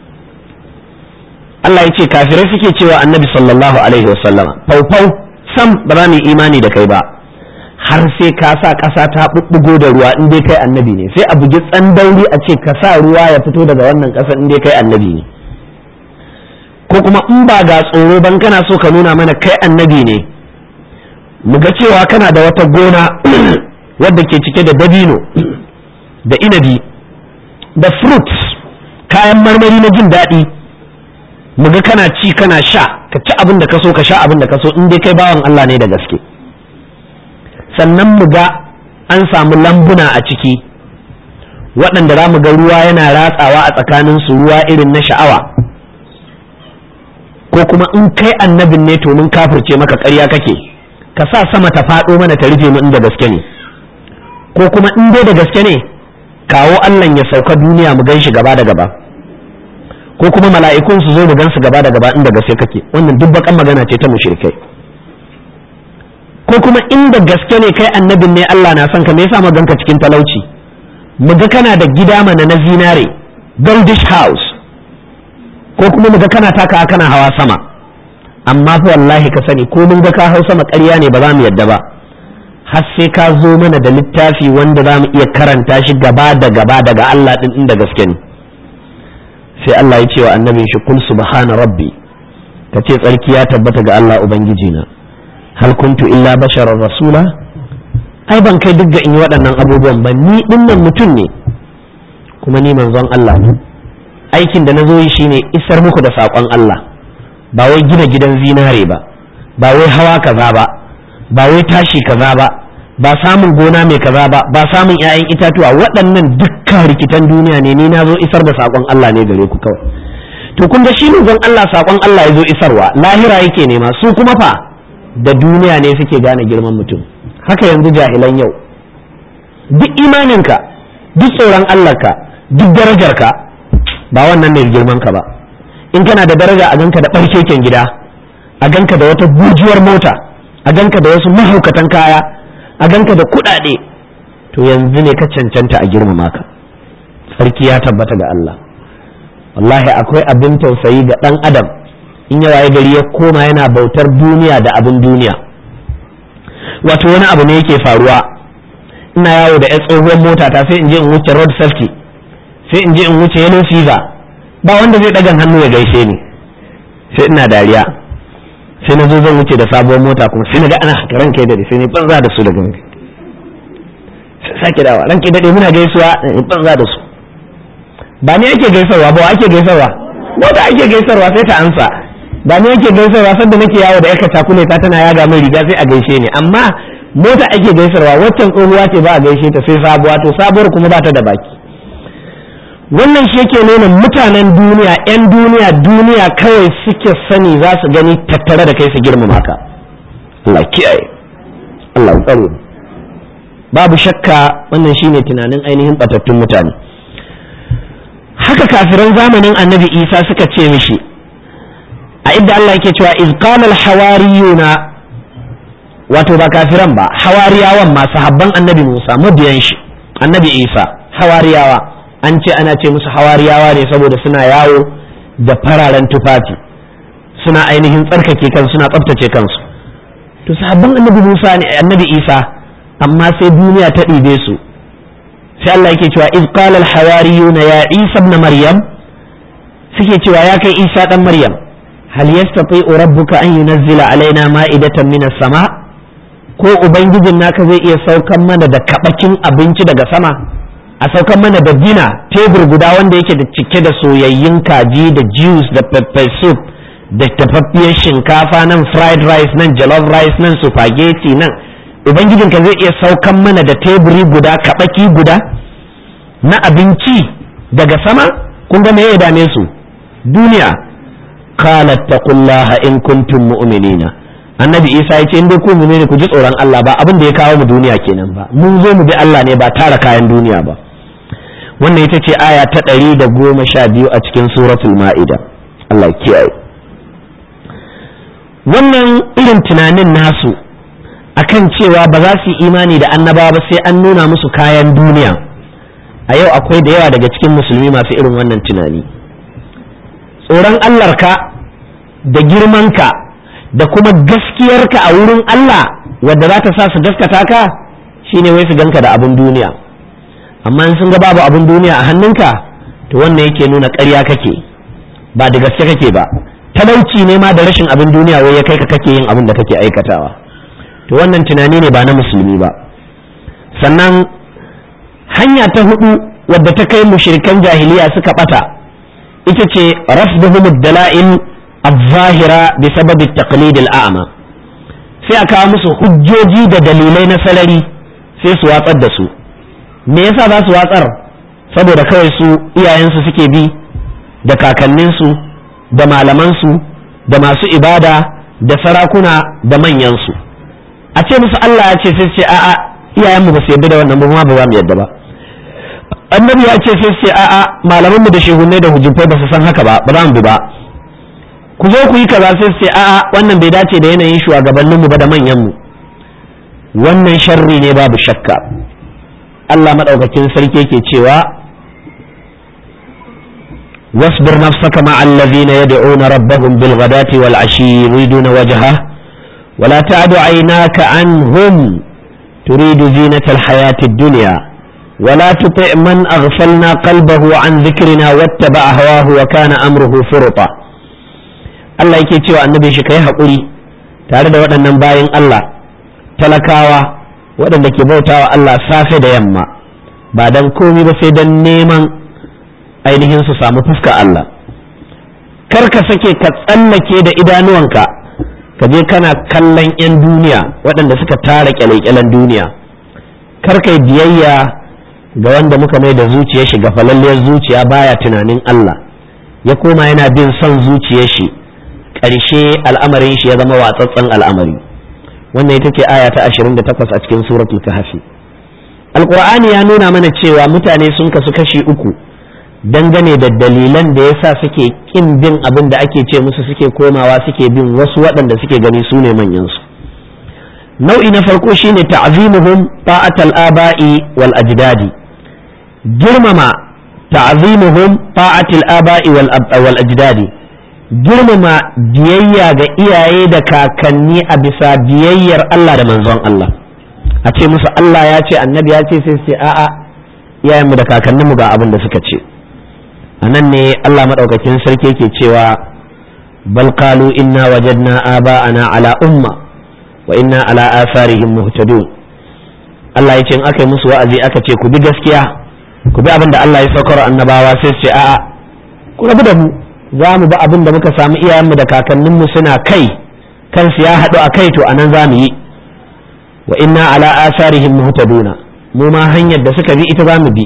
Allah ya ce kafirai suke cewa annabi sallallahu alaihi wasallama faufau sam ba za mu yi imani da kai ba har sai ka sa ƙasa ta ɓuɓɓugo da ruwa in dai kai annabi ne sai a bugi tsandauri a ce ka sa ruwa ya fito daga wannan ƙasa in dai kai annabi ne ko kuma in ba ga tsoro ban kana so ka nuna mana kai annabi ne mu ga cewa kana da wata gona wadda ke cike da dabino da inabi da fruits kayan marmari na jin daɗi mu ga kana ci kana sha ka ci abin da ka so ka sha abin da ka so in dai kai bawan Allah ne da gaske sannan mu ga an samu lambuna a ciki waɗanda za mu ga ruwa yana ratsawa a tsakaninsu ruwa irin na sha'awa ko kuma in kai annabin ne to mun kafirce maka ƙarya kake ka sa sama ta faɗo mana ta rufe mu inda gaske ne ko kuma in dai da gaske ne kawo Allah ya sauka duniya mu gan shi gaba da gaba ko kuma mala'ikun su zo mu gansu gaba da gaba inda gaske kake wannan duk bakan magana ce ta mushrikai ko kuma inda gaske ne kai annabin ne Allah na son ka me yasa ganka cikin talauci mu ga kana da gida mana na zinare goldish house ko kuma mu ga kana taka kana hawa sama amma fa wallahi ka sani ko mun ga ka hau sama ƙarya ne ba za mu yadda ba har sai ka zo mana da littafi wanda za mu iya karanta shi gaba da gaba daga Allah din inda gaske ne sai Allah ya ce wa annabin shi kul subhana rabbi ka ce tsarki ya tabbata ga Allah ubangiji na hal kuntu illa basharar rasula ai ban kai duk ga in yi waɗannan abubuwan ba ni dinnan mutum ne kuma ni manzon Allah ne aikin da na zo yi shine isar muku da saƙon Allah ba wai gina gidan zinare ba ba wai hawa kaza ba ba wai tashi kaza ba ba samun gona mai kaza ba ba samun 'ya'yan itatuwa waɗannan dukkan rikitan duniya ne ni na zo isar da saƙon Allah ne gare ku kawai to kun ga shi zan Allah saƙon Allah ya zo isarwa lahira yake nema su kuma fa da duniya ne suke gane girman mutum haka yanzu jahilan yau duk imaninka duk tsoron Allahnka duk darajarka ba wannan ne girman ka ba in kana da daraja a ganka da ɓarkeken gida a ganka da wata bujuwar mota a ganka da wasu mahaukatan kaya a ganka da kuɗaɗe to yanzu ne ka cancanta a girmama ka sarki ya tabbata ga Allah wallahi akwai abin tausayi ga ɗan adam in ya waye gari ya koma yana bautar duniya da abin duniya wato wani abu ne yake faruwa ina yawo da ya tsohuwar mota ta sai in je in wuce road safety sai in je in wuce yellow fever ba wanda zai ɗagan hannu ya gaishe ni sai ina dariya sai na zo zan wuce da sabuwar mota kuma sai na ga ana ran kai dade sai ne banza da su daga mai sake dawa ran kai dade muna gaisuwa in banza da su ba ni ake gaisarwa ba ake gaisarwa mota ake gaisarwa sai ta ansa ba ni ake gaisarwa sanda nake yawo da yaka takule ta tana yaga min riga sai a gaishe ni amma mota ake gaisarwa waccan tsohuwa ce ba a gaishe ta sai sabuwa to sabuwar kuma ba ta da baki wannan shi yake nuna mutanen duniya 'yan duniya duniya kawai suke sani za su gani tattare da kai su girmama ka Allah kiyaye Allah tsaro babu shakka wannan shine tunanin ainihin batattun mutane haka kafiran zamanin annabi isa suka ce mishi a idda Allah yake cewa iz qala al hawariyuna wato ba kafiran ba hawariyawan masu habban annabi Musa mabiyan shi annabi Isa hawariyawa an ce ana ce musu hawariyawa ne saboda suna yawo da fararen tufafi suna ainihin tsarkake kansu suna tsaftace kansu to sahabban annabi Musa ne annabi Isa amma sai duniya ta ɗibe su sai Allah yake cewa iz qala al hawariyuna ya Isa ibn Maryam suke cewa ya kai Isa dan Maryam hal yastati'u rabbuka an yunazzila alaina ma'idatan minas sama ko ubangijin naka zai iya saukan mana da kabakin abinci daga sama a saukan mana da dina tebur guda wanda yake da cike da soyayyun kaji da juice da pepper soup da tafaffiyar shinkafa nan fried rice nan jollof rice nan spaghetti nan ubangijin ka zai iya saukan mana da teburi guda kabaki guda na abinci daga sama kun ga me ya dame su duniya qalat taqullaha in kuntum mu'minina annabi isa ya ce in dai ku ne ku ji tsoron Allah ba abin da ya kawo mu duniya kenan ba mun zo mu bi Allah ne ba tara kayan duniya ba wannan ita ce aya ta ɗari da goma sha biyu a cikin suratul ma'ida Allah kiyaye wannan irin tunanin nasu akan cewa ba za su yi imani da annaba ba sai an nuna musu kayan duniya a yau akwai da yawa daga cikin musulmi masu irin wannan tunani tsoron Allahnka da girmanka da kuma gaskiyarka a wurin Allah wadda za ta sa su gaskata ka shine wai su ganka da abin duniya amma in sun ga babu abin duniya a hannunka to wannan yake nuna ƙarya kake ba da gaske kake ba talauci ne ma da rashin abin duniya wai ya kai ka kake yin abin da kake aikatawa to wannan tunani ne ba na musulmi ba sannan hanya ta hudu wadda ta kai mushrikan jahiliya suka bata ita ce rafduhum dala'il الظاهرة بسبب التقليد الأعمى sai a kawo musu hujjoji da dalilai na salari sai su watsar da su me yasa za su watsar saboda kawai su iyayensu suke bi da kakanninsu da malamansu da masu ibada da sarakuna da manyansu a ce musu Allah ya ce sai ce a'a iyayenmu ba su yarda da wannan ba ba za mu yarda ba annabi ya ce sai sai a'a malaman mu da shehunai da hujjufai ba su san haka ba ba za mu bi ba ku zo ku yi kaza sai sai a'a wannan bai dace da yanayin shugabannin mu ba da manyan mu wannan sharri ne babu shakka Allah madaukakin sarki yake cewa واصبر نفسك مع الذين يدعون ربهم بالغداة والعشي يريدون وجهه ولا تعد عيناك عنهم تريد زينة الحياة الدنيا ولا تطع من أغفلنا قلبه عن ذكرنا واتبع هواه وكان أمره فرطا Allah yake cewa annabi shi kai haƙuri tare da waɗannan bayan Allah talakawa waɗanda ke bautawa Allah safe da yamma ba don komi ba sai don neman ainihin su samu fuska Allah kar ka sake ka tsallake da idanuwanka ka je kana kallon 'yan duniya waɗanda suka tara kyale-kyalen duniya kar kai biyayya ga wanda muka mai da zuciyar shi ga falalliyar zuciya baya tunanin Allah ya koma yana bin son zuciyar shi ƙarshe al'amarin shi ya zama watsatsen al'amari wannan ita ce aya ta 28 a cikin suratul kahfi alqur'ani ya nuna mana cewa mutane sun kasu kashi uku dangane da dalilan da yasa suke kin bin abin da ake ce musu suke komawa suke bin wasu waɗanda suke gani su ne manyansu nau'i na farko shine ta'zimuhum ta'atal aba'i wal ajdadi girmama ta'zimuhum ta'atil aba'i wal ajdadi girmama biyayya ga iyaye da kakanni a bisa biyayyar Allah da manzon Allah a ce musu Allah ya ce annabi ya ce sai sai a'a iyayenmu da kakanninmu ga abin da suka ce a nan ne Allah maɗaukakin sarki ke cewa bal qalu inna wajadna aba'ana ala umma wa inna ala asarihim muhtadun Allah ya ce in aka yi musu wa'azi aka ce ku bi gaskiya ku bi abin da Allah ya saukar annabawa sai su ce a'a ku rabu da mu za mu bi abin da muka samu iyayenmu da kakanninmu suna kai kansu ya haɗu a kai to anan za mu yi wa inna ala asarihim muhtaduna mu ma hanyar da suka bi ita za mu bi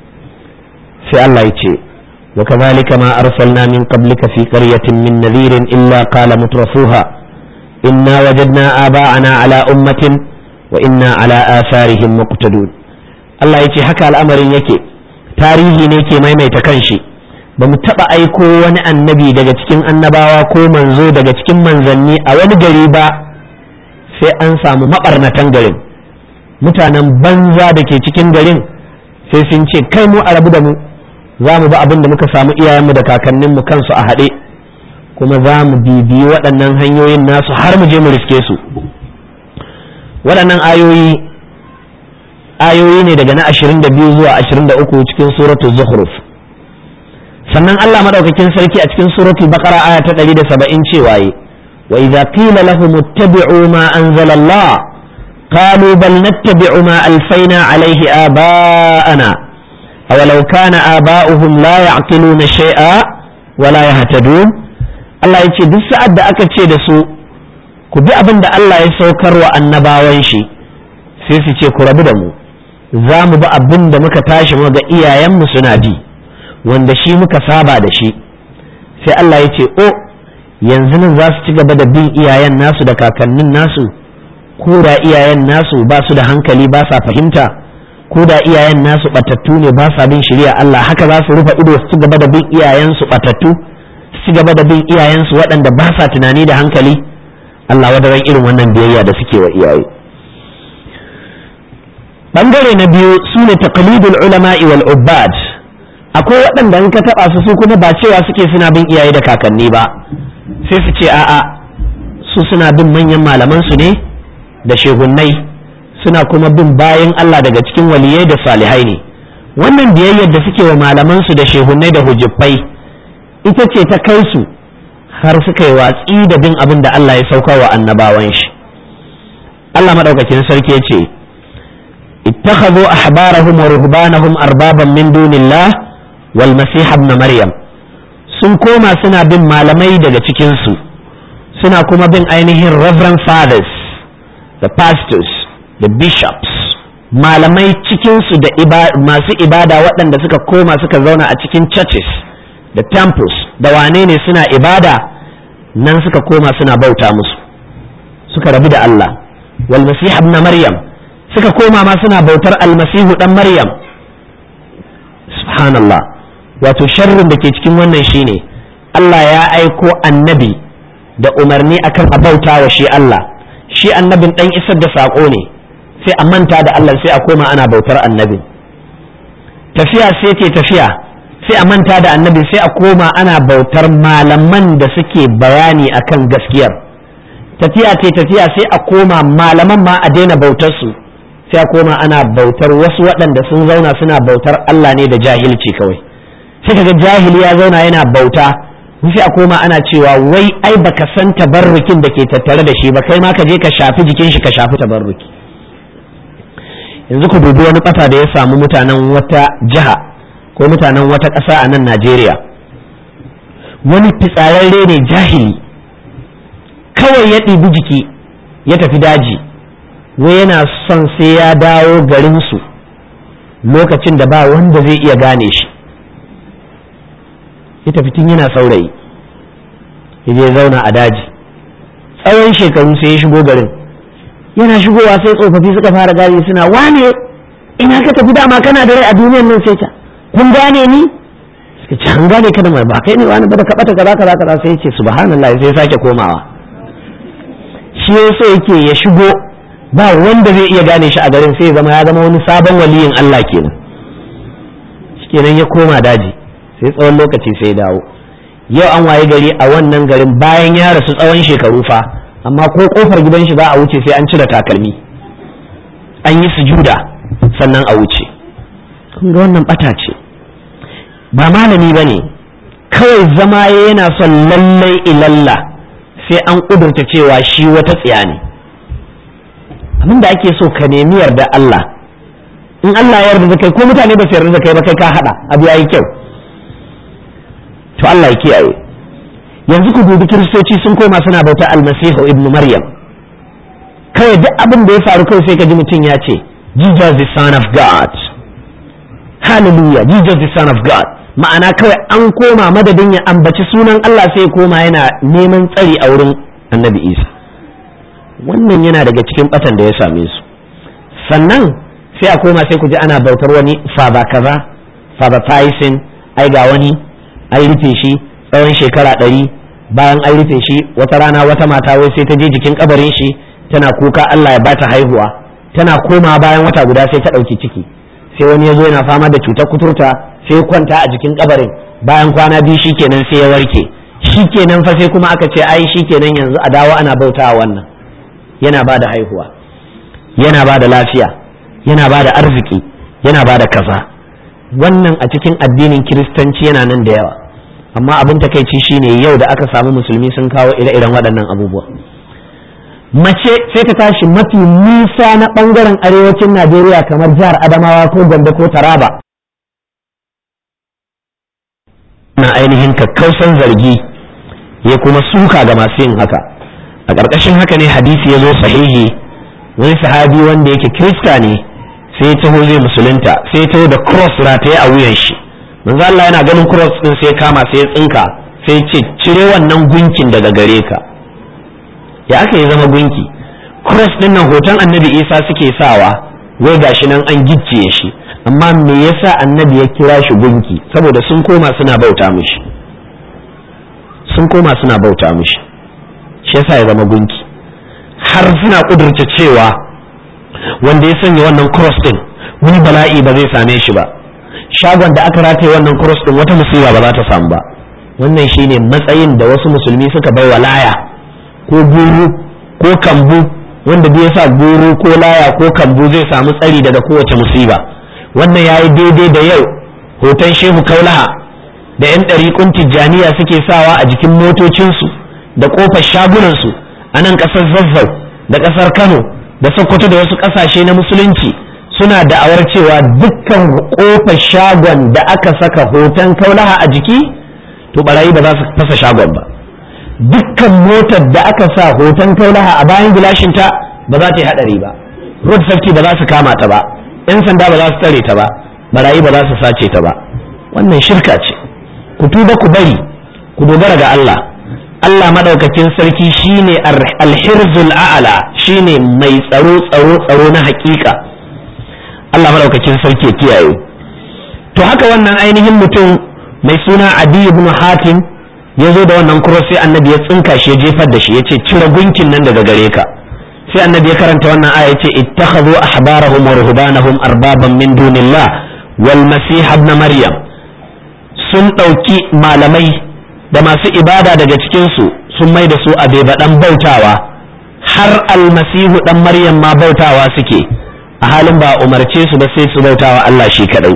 sai Allah ya ce وكذلك ما أرسلنا من قبلك في قرية من نذير إلا قال مترفوها إنا وجدنا آباءنا على أمة وإنا على آثارهم مقتدون الله يتي حكى الأمر يكي تاريخي نيكي ما يميت كنشي bamu taɓa aiko wani annabi daga cikin annabawa ko manzo daga cikin manzanni a wani gari ba sai an samu maɓarnatan garin mutanen banza da ke cikin garin sai sun ce kai mu a rabu da mu za mu ba abin da muka samu iyayenmu da kakanninmu kansu a haɗe kuma za mu bibiyi waɗannan hanyoyin nasu har mu je mu riske su waɗannan ayoyi ayoyi ne daga na 22 zuwa 23 cikin suratul zukhruf sannan Allah madaukakin sarki a cikin suratul baqara aya ta 170 cewa yi wa idza qila lahum ittabi'u ma anzala Allah qalu bal nattabi'u ma alfayna alayhi aba'ana awalau kana aba'uhum la ya'qiluna shay'a wa la yahtadun Allah yace duk sa'ad da aka ce da su ku bi abin da Allah ya saukar wa annabawan shi sai su ce ku rabu da mu za mu bi abin da muka tashi mu ga iyayenmu suna bi wanda shi muka saba da shi sai Allah ya ce o yanzu nan za su ci gaba da bin iyayen nasu da kakannin nasu ko da iyayen nasu ba su da hankali ba sa fahimta ko da iyayen nasu batattu ne ba sa bin shari'a Allah haka za su rufe ido su ci gaba da bin iyayensu batattu su ci gaba da bin iyayensu waɗanda ba sa tunani da hankali Allah wadaran irin wannan biyayya da suke wa iyaye bangare na biyu su ne taqlidul ulama'i wal ubbad akwai waɗanda in ka taɓa su su kuma ba cewa suke suna bin iyaye da kakanni ba sai su ce a'a su suna bin manyan malaman su ne da shehunnai suna kuma bin bayan Allah daga cikin waliyai da salihai ne wannan biyayyar da suke wa malaman su da shehunnai da hujjufai ita ce ta kai su har suka yi watsi da bin abin da Allah ya sauka wa annabawan shi Allah madaukakin sarki ya ce اتخذوا أحبارهم ورهبانهم أربابا من دون الله والمسيح ابن مريم sun koma suna bin malamai daga cikinsu suna kuma bin ainihin reverend fathers the pastors the bishops malamai cikinsu da masu ibada waɗanda suka koma suka zauna a cikin churches da temples da wane ne suna ibada nan suka koma suna bauta musu suka rabu da Allah wal masih ibn maryam suka koma ma suna bautar almasihu dan maryam subhanallah wato sharrin da ke cikin wannan shine Allah ya aiko annabi da umarni akan a bauta wa shi Allah shi annabin dan isar da saƙo ne sai a manta da Allah sai a koma ana bautar annabin tafiya sai ce tafiya sai a manta da annabi sai a koma ana bautar malaman da suke bayani akan gaskiyar tafiya ce tafiya sai a koma malaman ma a daina bautar su sai a koma ana bautar wasu waɗanda sun zauna suna bautar Allah ne da jahilci kawai sai kaga jahili ya zauna yana bauta sai a koma ana cewa wai ai baka san tabarrukin da ke tattare da shi ba kai ma ka je ka shafi jikin shi ka shafi tabarruki yanzu ku dubi wani ƙasa da ya samu mutanen wata jiha ko mutanen wata ƙasa a nan Najeriya wani fitsararre ne jahili kawai ya ɗibi jiki ya tafi daji wai yana son sai ya dawo garinsu lokacin da ba wanda zai iya gane shi ya tafi tun yana saurayi ya je zauna a daji tsawon shekaru sai ya shigo garin yana shigowa sai tsofaffi suka fara gari suna wane ina ka tafi dama kana da rai a duniyar nan sai ta kun gane ni suka ce an gane ka da mai ba kai ne wani ba da kaɓata kaza kaza kaza sai ya ce subhanallah sai ya sake komawa shi yasa yake ya shigo ba wanda zai iya gane shi a garin sai ya zama ya zama wani sabon waliyin Allah kenan kenan ya koma daji sai tsawon lokaci sai dawo yau an waye gari a wannan garin bayan ya rasu tsawon shekaru fa amma ko kofar gidan shi za a wuce sai an cire takalmi an yi sujuda sannan a wuce kun ga wannan bata ce ba malami ba ne kawai zama yana son lallai ilalla sai an kudurta cewa shi wata tsiya ne abin da ake so ka nemi yarda Allah in Allah ya yarda da kai ko mutane ba su yarda da kai ba kai ka hada abu yayi kyau to Allah ya kiyaye yanzu ku dubi kiristoci sun koma suna bauta almasihu ibnu maryam kawai duk abin da ya faru kawai sai ka ji mutum ya ce jesus the son of god hallelujah jesus the son of god ma'ana kawai an koma madadin ya ambaci sunan Allah sai koma yana neman tsari a wurin annabi isa wannan yana daga cikin batan da ya same su sannan sai a koma sai ku ji ana bautar wani faba kaza faba tyson ai ga wani an rufe shi tsawon shekara ɗari bayan an rufe shi wata rana wata mata wai sai ta je jikin kabarin shi tana kuka Allah ya bata haihuwa tana koma bayan wata guda sai ta ɗauki ciki sai wani ya zo yana fama da cutar kuturta sai ya kwanta a jikin kabarin bayan kwana biyu shikenan sai ya warke shikenan fa sai kuma aka ce ai shikenan yanzu a dawo ana bautawa wannan yana ba da haihuwa yana ba da lafiya yana ba da arziki yana ba da kaza wannan a cikin addinin kiristanci yana nan da yawa amma abin takaici shine yau da aka samu musulmi sun kawo ire-iren waɗannan abubuwa mace sai ta tashi mafi nisa na ɓangaren arewacin najeriya kamar jihar adamawa ko gombe ko taraba na ainihin kakkausan zargi ya kuma suka ga masu yin haka a ƙarƙashin haka ne hadisi ya zo sahihi wani sahabi wanda yake kirista ne sai ya taho zai musulunta sai ya taho da cross rataye a wuyan shi manzo Allah yana ganin cross din sai ya kama sai ya tsinka sai ya ce cire wannan gunkin daga gare ka ya aka yi zama gunki cross din nan hoton annabi Isa suke sawa wai gashi nan an gicciye shi amma me yasa annabi ya kira shi gunki saboda sun koma suna bauta mishi sun koma suna bauta mishi shi yasa ya zama gunki har suna kudurta cewa wanda ya sanya wannan cross din wani bala'i ba zai same shi ba shagon da aka rataye wannan cross din wata musiba ba za ta samu ba wannan shine matsayin da wasu musulmi suka bai wa laya ko guru ko kambu wanda bai sa guru ko laya ko kambu zai samu tsari daga kowace musiba wannan yayi daidai da yau hoton shehu kaulaha da yan ɗariƙun tijjaniya suke sawa a jikin motocinsu da ƙofar shagunansu a nan ƙasar zazzau da ƙasar kano da sokoto da wasu ƙasashe na musulunci suna da'awar cewa dukkan ƙofar shagon da aka saka hoton kaulaha a jiki to barayi ba za su fasa shagon ba dukkan motar da aka sa hoton kaulaha a bayan gilashinta ba za ta yi haɗari ba road safety ba za su kama ta ba 'yan sanda ba za su tare ta ba barayi ba za su sace ta ba wannan shirka ce ku tuba ku bari ku dogara ga Allah Allah madaukakin sarki shine alhirzul a'ala shine mai tsaro tsaro tsaro na hakika Allah madaukakin sarki ya kiyaye to haka wannan ainihin mutum mai suna adi ibn hatim ya zo da wannan kuro sai annabi ya tsinka shi ya jefar da shi ya ce cire gunkin nan daga gare ka sai annabi ya karanta wannan aya ya ce ittakhadhu ahbarahum wa ruhbanahum arbaban min dunillah wal masih ibn maryam sun ɗauki malamai da masu ibada daga cikin su sun mai da su a bebaɗan bautawa har almasihu dan maryam ma bautawa suke a halin ba umarce su ba sai su bautawa Allah shi kadai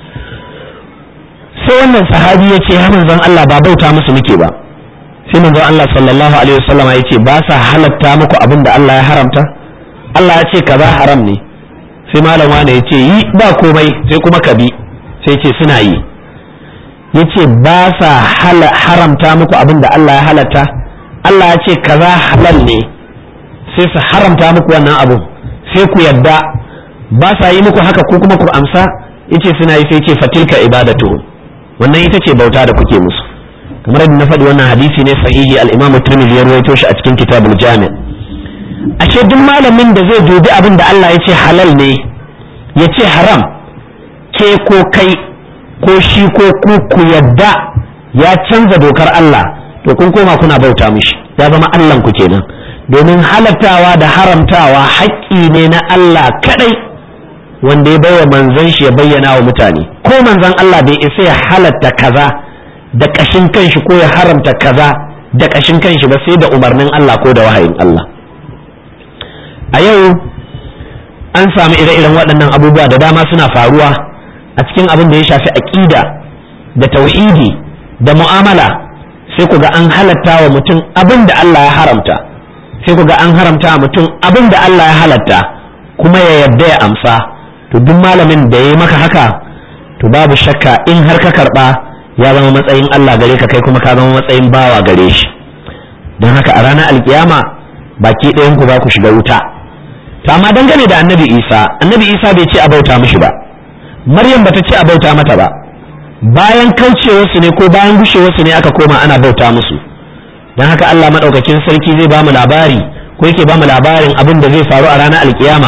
sai wannan sahabi ya ce ya manzon Allah ba bauta musu muke ba sai manzon Allah sallallahu alaihi wasallam ya ce ba sa halatta muku abin da Allah ya haramta Allah ya ce kaza haram ne sai malam wani ya ce yi ba komai sai kuma ka bi sai ce suna yi ya ce ba sa haramta muku abin da Allah ya halatta Allah ya ce kaza halal ne sai su haramta muku wannan abu sai ku yadda ba sa yi muku haka ko kuma ku amsa yace suna yi sai ce fatilka ibadatu wannan ita ce bauta da kuke musu kamar da na faɗi wannan hadisi ne sahihi al-Imam Tirmidhi ya rawaito shi a cikin Kitabul Jami' ashe duk malamin da zai dubi abin da Allah ya ce halal ne ya ce haram ke ko kai ko shi ko ku ku yadda ya canza dokar Allah to kun koma kuna bauta mishi ya zama Allah ku kenan domin halattawa da haramtawa haƙƙi ne na Allah kadai wanda ya baiwa manzon shi ya bayyana wa mutane ko manzon Allah bai isa ya halatta kaza da ƙashin kanshi ko ya haramta kaza da ƙashin kanshi ba sai da umarnin Allah ko da wahayin Allah a yau an samu ire-iren waɗannan abubuwa da dama suna faruwa a cikin abin da ya shafi aƙida da tauhidi da mu'amala sai ku ga an halatta wa mutum abin da Allah ya haramta sai ku ga an haramta wa mutum abin da Allah ya halatta kuma ya yarda ya amsa to duk malamin da ya yi maka haka to babu shakka in har ka karɓa ya zama matsayin Allah gare ka kai kuma ka zama matsayin bawa gare shi don haka a ranar alkiyama baki ɗayan ku za ku shiga wuta to amma dangane da annabi isa annabi isa bai ce a bauta mishi ba maryam bata ce a bauta mata ba bayan kaucewarsu ne ko bayan gushewarsu ne aka koma ana bauta musu don haka Allah maɗaukakin sarki zai ba mu labari ko yake ba mu labarin abin da zai faru a ranar alkiyama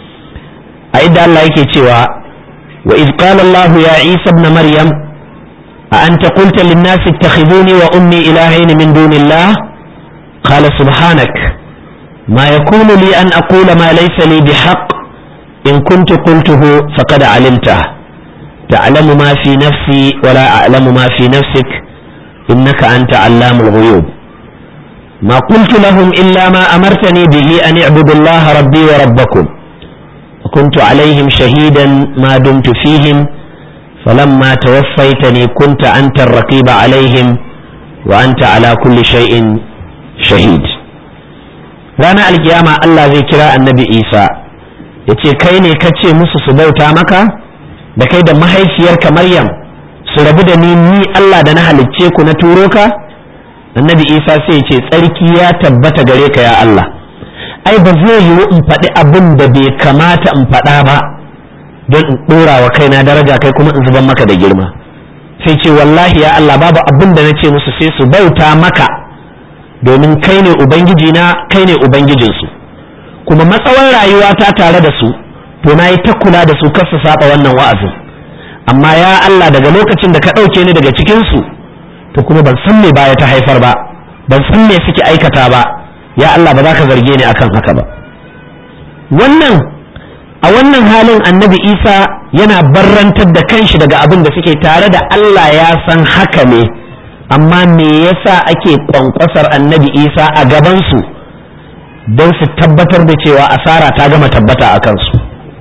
a inda Allah yake cewa wa iz qala Allah ya Isa ibn Maryam a anta qulta lin nas ittakhiduni wa ummi ilahayn min dunillah qala subhanak ma yakunu li an aqula ma laysa li bihaqq in kuntu qultuhu faqad alimta تعلم ما في نفسي ولا أعلم ما في نفسك إنك أنت علام الغيوب ما قلت لهم إلا ما أمرتني به أن اعبدوا الله ربي وربكم وكنت عليهم شهيدا ما دمت فيهم فلما توفيتني كنت أنت الرقيب عليهم وأنت على كل شيء شهيد رانا القيامة الله زي كراء النبي إيسى yace kai ne ka ce musu su bauta maka da kai da mahaifiyarka maryam su rabu da ni ni Allah da na halicce ku na turo ka annabi isa sai ce tsarki ya tabbata gare ka ya Allah ai ba zai yiwu in faɗi abin da bai kamata in faɗa ba don in ɗora wa kaina daraja kai kuma in zuban maka da girma sai ce wallahi ya Allah babu abin da na ce musu sai su bauta maka domin kai ne ubangiji na kai ne ubangijinsu kuma matsawar rayuwa ta tare da su to na yi ta kula da su kar su saba wannan wa'azin amma ya Allah daga lokacin da ka ɗauke ni daga cikinsu to kuma ban san me baya ta haifar ba ban san me suke aikata ba ya Allah ba za ka zarge ni akan haka ba wannan a wannan halin annabi isa yana barrantar da kanshi daga abin da suke tare da Allah ya san haka ne amma me yasa ake kwankwasar annabi isa a gabansu don su tabbatar da cewa asara ta gama tabbata a kansu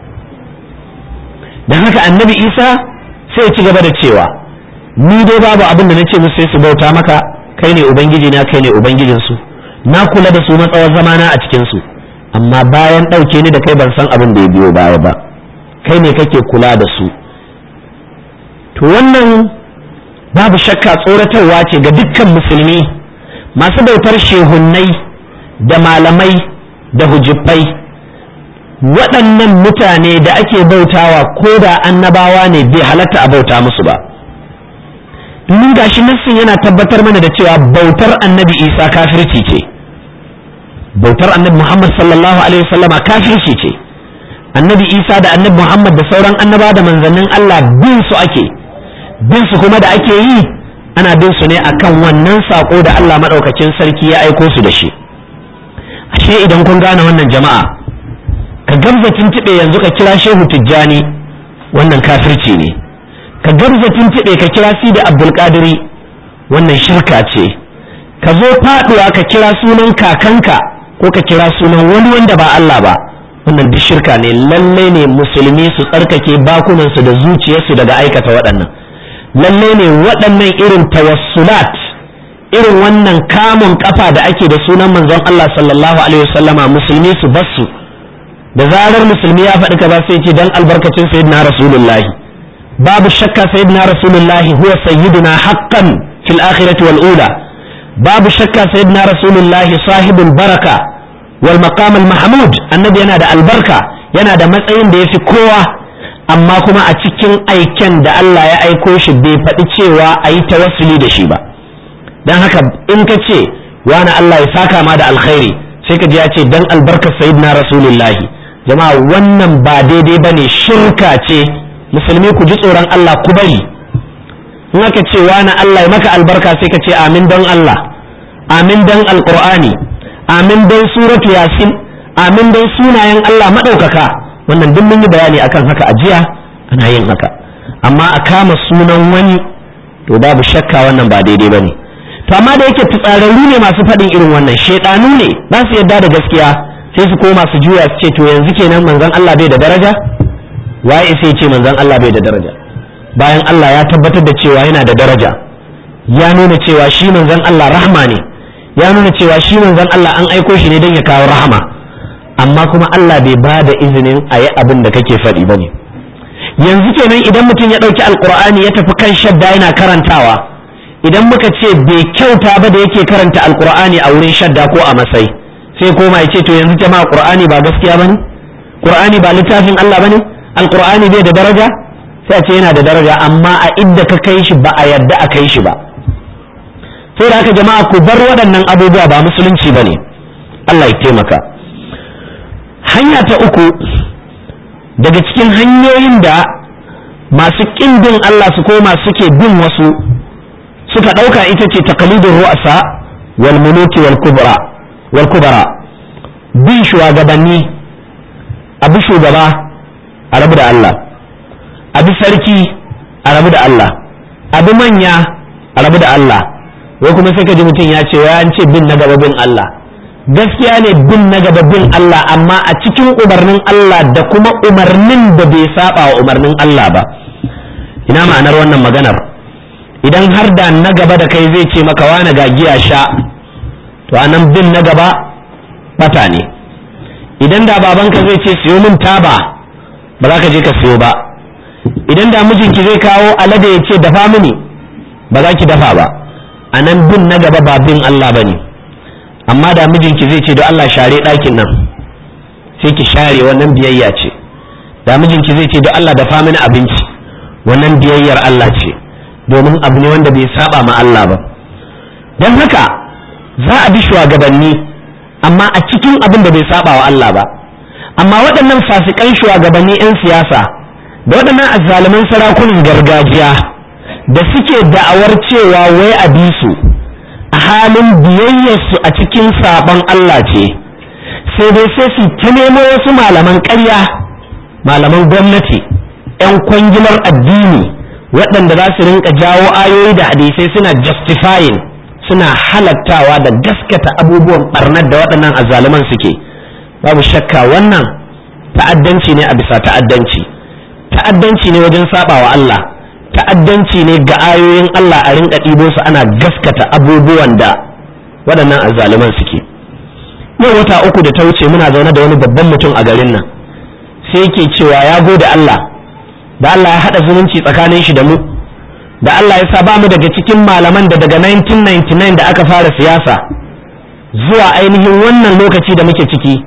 don haka annabi isa sai ci gaba da cewa ni dai babu abin da na ce musu sai su bauta maka kai ne ubangiji na kai ne ubangijinsu na kula da su matsawar zamana a cikinsu amma bayan ɗauke ni da kai ban san abin da ya biyo baya ba kai ne kake kula da su to wannan babu shakka tsoratarwa ce ga dukkan musulmi masu bautar shehunnai da malamai da hujjifai waɗannan mutane da ake bautawa ko da annabawa ne bai halatta a bauta musu ba domin gashi nassin yana tabbatar mana da cewa bautar annabi isa kafirci ce bautar annabi muhammad sallallahu alaihi wasallama kafirci ce annabi isa da annabi muhammad da sauran annaba da manzannin allah bin su ake bin su kuma da ake yi ana bin su ne akan wannan sako da allah maɗaukacin sarki ya aiko su da shi ashe idan kun gane wannan jama'a ka gamza tuntuɓe yanzu ka kira shehu tijjani wannan kafirci ne ka gamza tuntuɓe ka kira sidi abdulkadiri wannan shirka ce ka zo faɗuwa ka kira sunan kakanka ko ka kira sunan wani wanda ba Allah ba wannan duk shirka ne lalle ne musulmi su tsarkake bakunansu da zuciyarsu daga aikata waɗannan lalle ne waɗannan irin tawassulat irin wannan kamun kafa da ake da sunan manzon Allah sallallahu alaihi wasallama musulmi su basu da zarar musulmi ya faɗi kaza sai ce dan albarkacin sayyidina rasulullahi babu shakka sayyidina rasulullahi huwa sayyiduna haqqan fil akhirati wal ula babu shakka sayyidina rasulullahi sahibul baraka wal maqam al mahmud annabi yana da albarka yana da matsayin da yafi kowa amma kuma a cikin aiken da Allah ya aiko shi bai faɗi cewa a yi tawassuli da shi ba don haka in ka ce wani Allah ya saka ma da alkhairi sai ka ji ya ce dan albarkar sayyidina rasulullahi jama'a wannan ba daidai bane shirka ce musulmi ku ji tsoron Allah ku bari in aka ce wani Allah ya maka albarka sai ka ce amin don Allah amin don alqur'ani amin don suratu yasin amin don sunayen Allah madaukaka wannan duk mun yi bayani akan haka a jiya ana yin haka amma a kama sunan wani to babu shakka wannan ba daidai bane to amma da yake fitsararru ne masu faɗin irin wannan shaidanu ne ba su yarda da gaskiya sai su koma su juya su ce to yanzu kenan manzon Allah bai da daraja waye sai ce manzon Allah bai da daraja bayan Allah ya tabbatar da cewa yana da daraja ya nuna cewa shi manzon Allah rahma ne ya nuna cewa shi manzon Allah an aiko shi ne don ya kawo rahama amma kuma Allah bai ba da izinin a yi abin da kake faɗi ba ne yanzu kenan idan mutum ya ɗauki alkur'ani ya tafi kan shadda yana karantawa idan muka ce bai kyauta ba da yake karanta alkur'ani a wurin shadda ko a masai sai koma ya ce to yanzu jama'a qur'ani ba gaskiya bane qur'ani ba littafin Allah bane alqur'ani bai da daraja sai a ce yana da daraja amma a idda ka kai shi ba a yadda a kai shi ba sai da haka jama'a ku bar waɗannan abubuwa ba musulunci bane Allah ya taimaka hanya ta uku daga cikin hanyoyin da masu ƙin bin Allah su koma suke bin wasu suka ɗauka ita ce taqlidin ru'asa wal muluki wal kubra wal kubara bin shugabanni abu shugaba a rabu da Allah abu sarki a rabu da Allah abu manya a rabu da Allah wai kuma sai ka ji mutum ya ce wai an ce bin na gaba bin Allah gaskiya ne bin na gaba bin Allah amma a cikin umarnin Allah da kuma umarnin da bai saba wa umarnin Allah ba ina ma'anar wannan maganar idan har da na gaba da kai zai ce maka wani ga giya sha to anan bin na gaba bata ne idan da babanka zai ce siyo min taba ba za ka je ka siyo ba idan da mijinki zai kawo alade ya ce dafa mini ba za ki dafa ba anan bin na gaba ba bin Allah ba ne amma da mijinki zai ce don Allah share ɗakin nan sai ki share wannan biyayya ce da mijinki zai ce don Allah dafa mini abinci wannan biyayyar Allah ce domin abu ne wanda bai saba ma Allah ba don haka za a bi shugabanni amma a cikin abin da bai saba wa Allah ba amma waɗannan fasikan shugabanni 'yan siyasa da waɗannan azzaluman sarakunan gargajiya da suke da'awar cewa wai a bi su a halin biyayyarsu a cikin sabon Allah ce sai dai sai su ta nemo wasu malaman ƙarya malaman gwamnati 'yan kwangilar addini waɗanda za su rinka jawo ayoyi da hadisai suna justifying suna halattawa da gaskata abubuwan barnar da waɗannan azzaluman suke babu shakka wannan ta'addanci ne a bisa ta'addanci ta'addanci ne wajen sabawa Allah ta'addanci ne ga ayoyin Allah a rinka ɗibo su ana gaskata abubuwan da waɗannan azzaluman suke yau wata uku da ta wuce muna zaune da wani babban mutum a garin nan sai yake cewa ya gode Allah da Allah ya haɗa zumunci tsakanin shi da mu da Allah ya sa ba mu daga cikin malaman da daga 1999 da aka fara siyasa zuwa ainihin wannan lokaci da muke ciki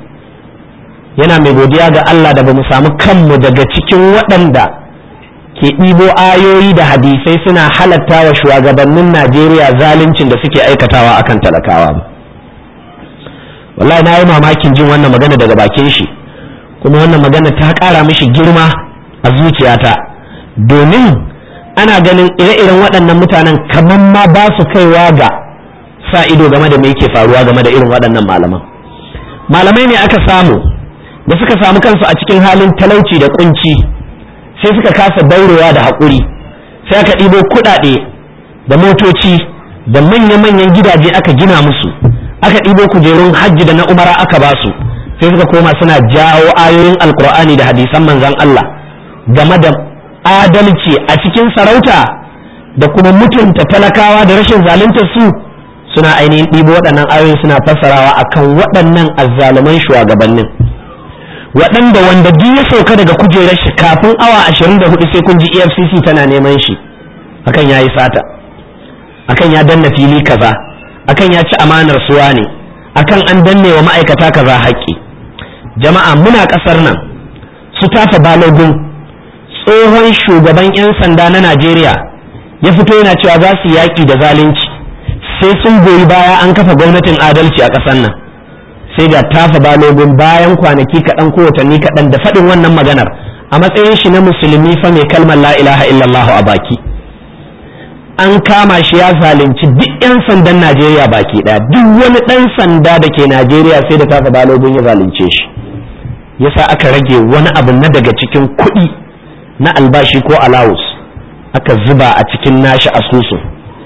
yana mai godiya ga Allah da ba mu samu kanmu daga cikin waɗanda ke ɗibo ayoyi da hadisai suna halatta wa shugabannin Najeriya zaluncin da suke aikatawa akan talakawa ba wallahi na yi mamakin jin wannan magana daga bakin shi kuma wannan magana ta ƙara mishi girma a zuciyata domin ana ganin ire-iren waɗannan mutanen kamar ma ba su kaiwa ga sa ido game da me yake faruwa game da irin waɗannan malaman malamai ne aka samu da suka samu kansu a cikin halin talauci da kunci sai suka kasa daurewa da haƙuri sai aka ɗibo kuɗaɗe da motoci da manya-manyan gidaje aka gina musu aka ɗibo kujerun hajji da na umara aka ba su sai suka koma suna jawo ayoyin alkur'ani da hadisan manzon Allah game da adalci a cikin sarauta da kuma mutunta talakawa da rashin zalunta su suna ainihin ɗibo waɗannan ayoyin suna fassarawa akan waɗannan azzaluman shugabannin waɗanda wanda duk ya sauka daga kujerar shi kafin awa ashirin da hudu sai kun ji efcc tana neman shi akan ya yi sata akan ya danna fili kaza akan ya ci amanar suwa ne akan an danne wa ma'aikata kaza haƙƙi jama'a muna ƙasar nan su tafa balogun tsohon shugaban 'yan sanda na najeriya ya fito yana cewa za su yaƙi da zalunci sai sun goyi baya an kafa gwamnatin adalci a ƙasar nan sai da tafa balogun bayan kwanaki kaɗan ko watanni kaɗan da faɗin wannan maganar a matsayin shi na musulmi fa mai kalmar la ilaha illallah a baki an kama shi ya zalunci duk 'yan sandan najeriya baki ɗaya duk wani ɗan sanda da ke najeriya sai da tafa balogun ya zalunce shi yasa aka rage wani abu na daga cikin kuɗi na albashi ko alawus aka zuba a cikin nashi asusun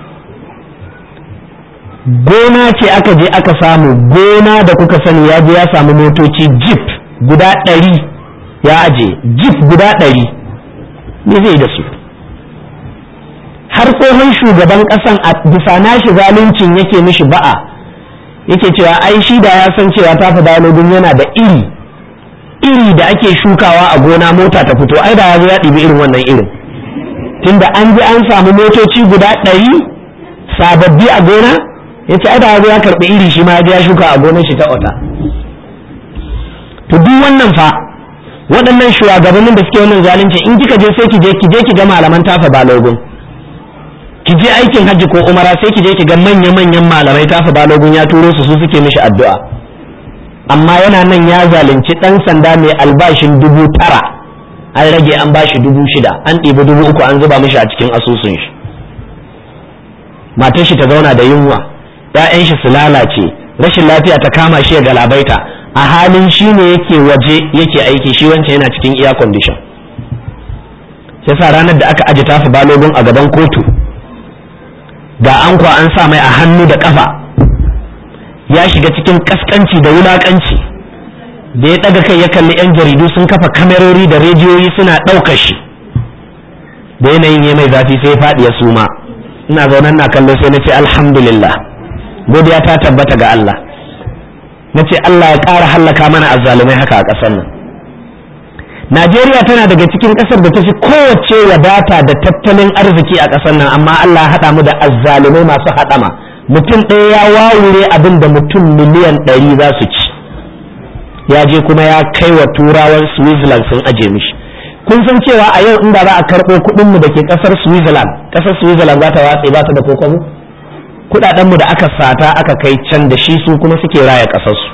gona ce aka je aka samu gona da kuka sani ya je ya samu motoci jeep guda ɗari ya aje jeep guda ɗari me zai da su har tsohon shugaban ƙasan a bisa nashi zaluncin yake mishi ba'a yake cewa ai shi da ya san cewa tafi dalibin yana da iri iri da ake shukawa a gona mota ta fito ai da ya zo ya ɗibi irin wannan irin tunda an ji an samu motoci guda ɗari sababbi a gona ya ce da ya karɓi iri shi ma ya shuka a gonar shi ta ota to duk wannan fa waɗannan shugabannin da suke wannan zalunci in kika je sai ki je ki je ki ga malaman tafa balogun ki je aikin hajji ko umara sai ki je ki ga manya manyan malamai tafa balogun ya turo su su suke mishi addu'a amma yana nan ya zalunci ɗan sanda mai albashin dubu tara an rage an bashi dubu shida an ɗibi dubu uku an zuba mishi a cikin asusun shi matar shi ta zauna da yunwa ‘ya'yan shi su lalace rashin lafiya ta kama shi ya galabaita a halin shi ne yake waje yake aiki shi wancan yana cikin air condition sai sa ranar da aka aji tafi balogun a gaban kotu ga an kwa an sa mai a hannu da kafa ya shiga cikin kaskanci da wulakanci da ya ɗaga kai ya kalli 'yan jaridu sun kafa kamerori da rediyoyi suna ɗaukar shi da yanayin ya mai zafi sai ya faɗi ya suma ina zaunan na kallo sai na ce alhamdulillah godiya ta tabbata ga Allah na ce Allah ya ƙara hallaka mana azzalumai haka a ƙasar nan Najeriya tana daga cikin ƙasar da ta fi kowace wadata da tattalin arziki a ƙasar nan amma Allah ya haɗa mu da azzalumai masu haɗama mutum ɗaya ya wawure abin da mutum miliyan ɗari za su ci ya je kuma ya kai wa turawan Switzerland sun aje mishi kun san cewa a yau inda za a karɓo kuɗinmu da ke ƙasar Switzerland ƙasar Switzerland za ta watse ba ta da kokobo kuɗaɗenmu da aka sata aka kai can da shi su kuma suke raya ƙasarsu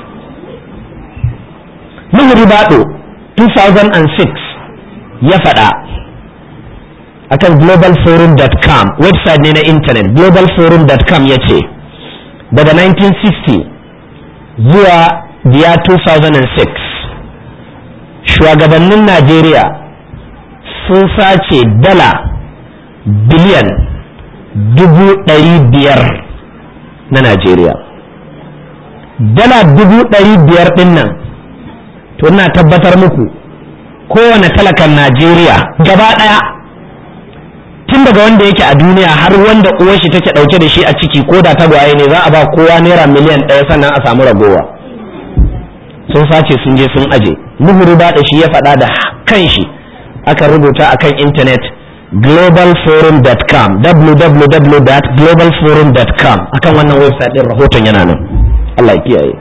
Nuhu Ribado 2006 ya faɗa akan globalforum.com website ne na intanet globalforum.com ya ce daga 1960 zuwa biya 2006 shugabannin Najeriya sun sace dala biliyan dubu ɗari biyar na Najeriya. Dala dubu ɗari biyar ɗin nan, to ina tabbatar muku kowane talakan Najeriya gaba ɗaya tun daga wanda yake a duniya har wanda uwar shi take ɗauke da shi a ciki ko da tagwaye ne za a ba kowa naira miliyan ɗaya sannan a samu ragowa. Sun sace sun je sun aje. Nuhuru da shi ya faɗa da kan shi aka rubuta akan intanet globalforum.com www.globalforum.com akan wannan website din rahoton yana nan Allah ya kiyaye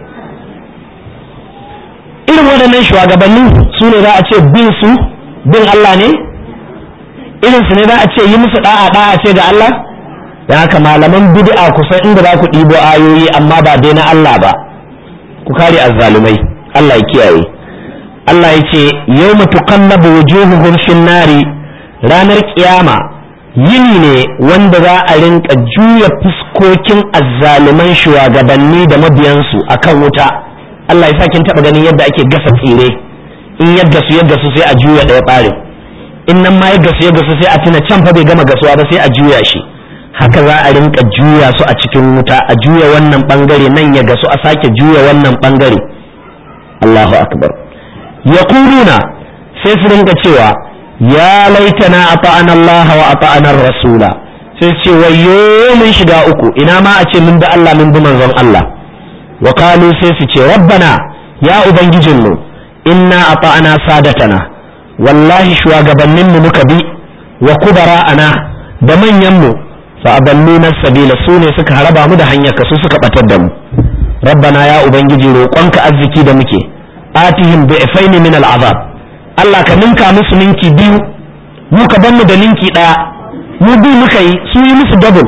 irin waɗannan shugabanni su ne za a ce bin su bin Allah ne irin su ne za a ce yi musu da'a da'a ce ga Allah da haka malaman bid'a kusan inda za ku ɗibo ayoyi amma ba dai na Allah ba ku kare azzalumai Allah ya kiyaye Allah ya ce yau tuqallabu wujuhuhum fin nari ranar kiyama yini ne wanda za a rinka juya fuskokin azzaliman shugabanni da mabiyansu akan wuta Allah ya sa kin taba ganin yadda ake gasa tsire in yadda su yadda su sai a juya ɗaya ɓarin in nan ma yadda su yadda su sai a tuna can fa bai gama gasuwa ba sai a juya shi haka za a rinka juya su a cikin wuta a juya wannan bangare nan ya gasu a sake juya wannan bangare Allahu akbar yaquluna sai su rinka cewa ya laitana ata'ana Allah wa ata'ana rasula sai ce wayo mun shiga uku ina ma a ce mun bi Allah mun bi manzon Allah wa qalu sai su ce rabbana ya ubangijinmu inna ata'ana sadatana wallahi shugabanninmu muka bi wa kubara'ana da manyanmu fa aballuna sabila su ne suka haraba mu da hanyar ka su suka batar da mu rabbana ya ubangiji roƙonka arziki da muke atihim bi'faini min al'azab Allah ka ninka musu ninki biyu mu ka ban mu da ninki daya mu bi muka yi su yi musu double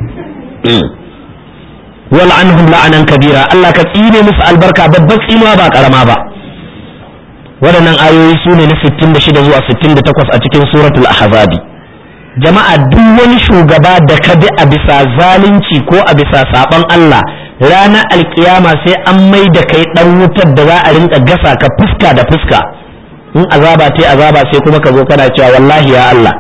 wal anhum la'anan kabira Allah ka tsine musu albarka babbar tsinuwa ba karama ba waɗannan ayoyi su ne na 66 zuwa 68 a cikin suratul ahzabi jama'a duk wani shugaba da ka bi a bisa zalunci ko a bisa saban Allah ranar alkiyama sai an mai da kai dan wutar da za a rinka gasa ka fuska da fuska in azaba ta azaba sai kuma ka zo kana cewa wallahi ya Allah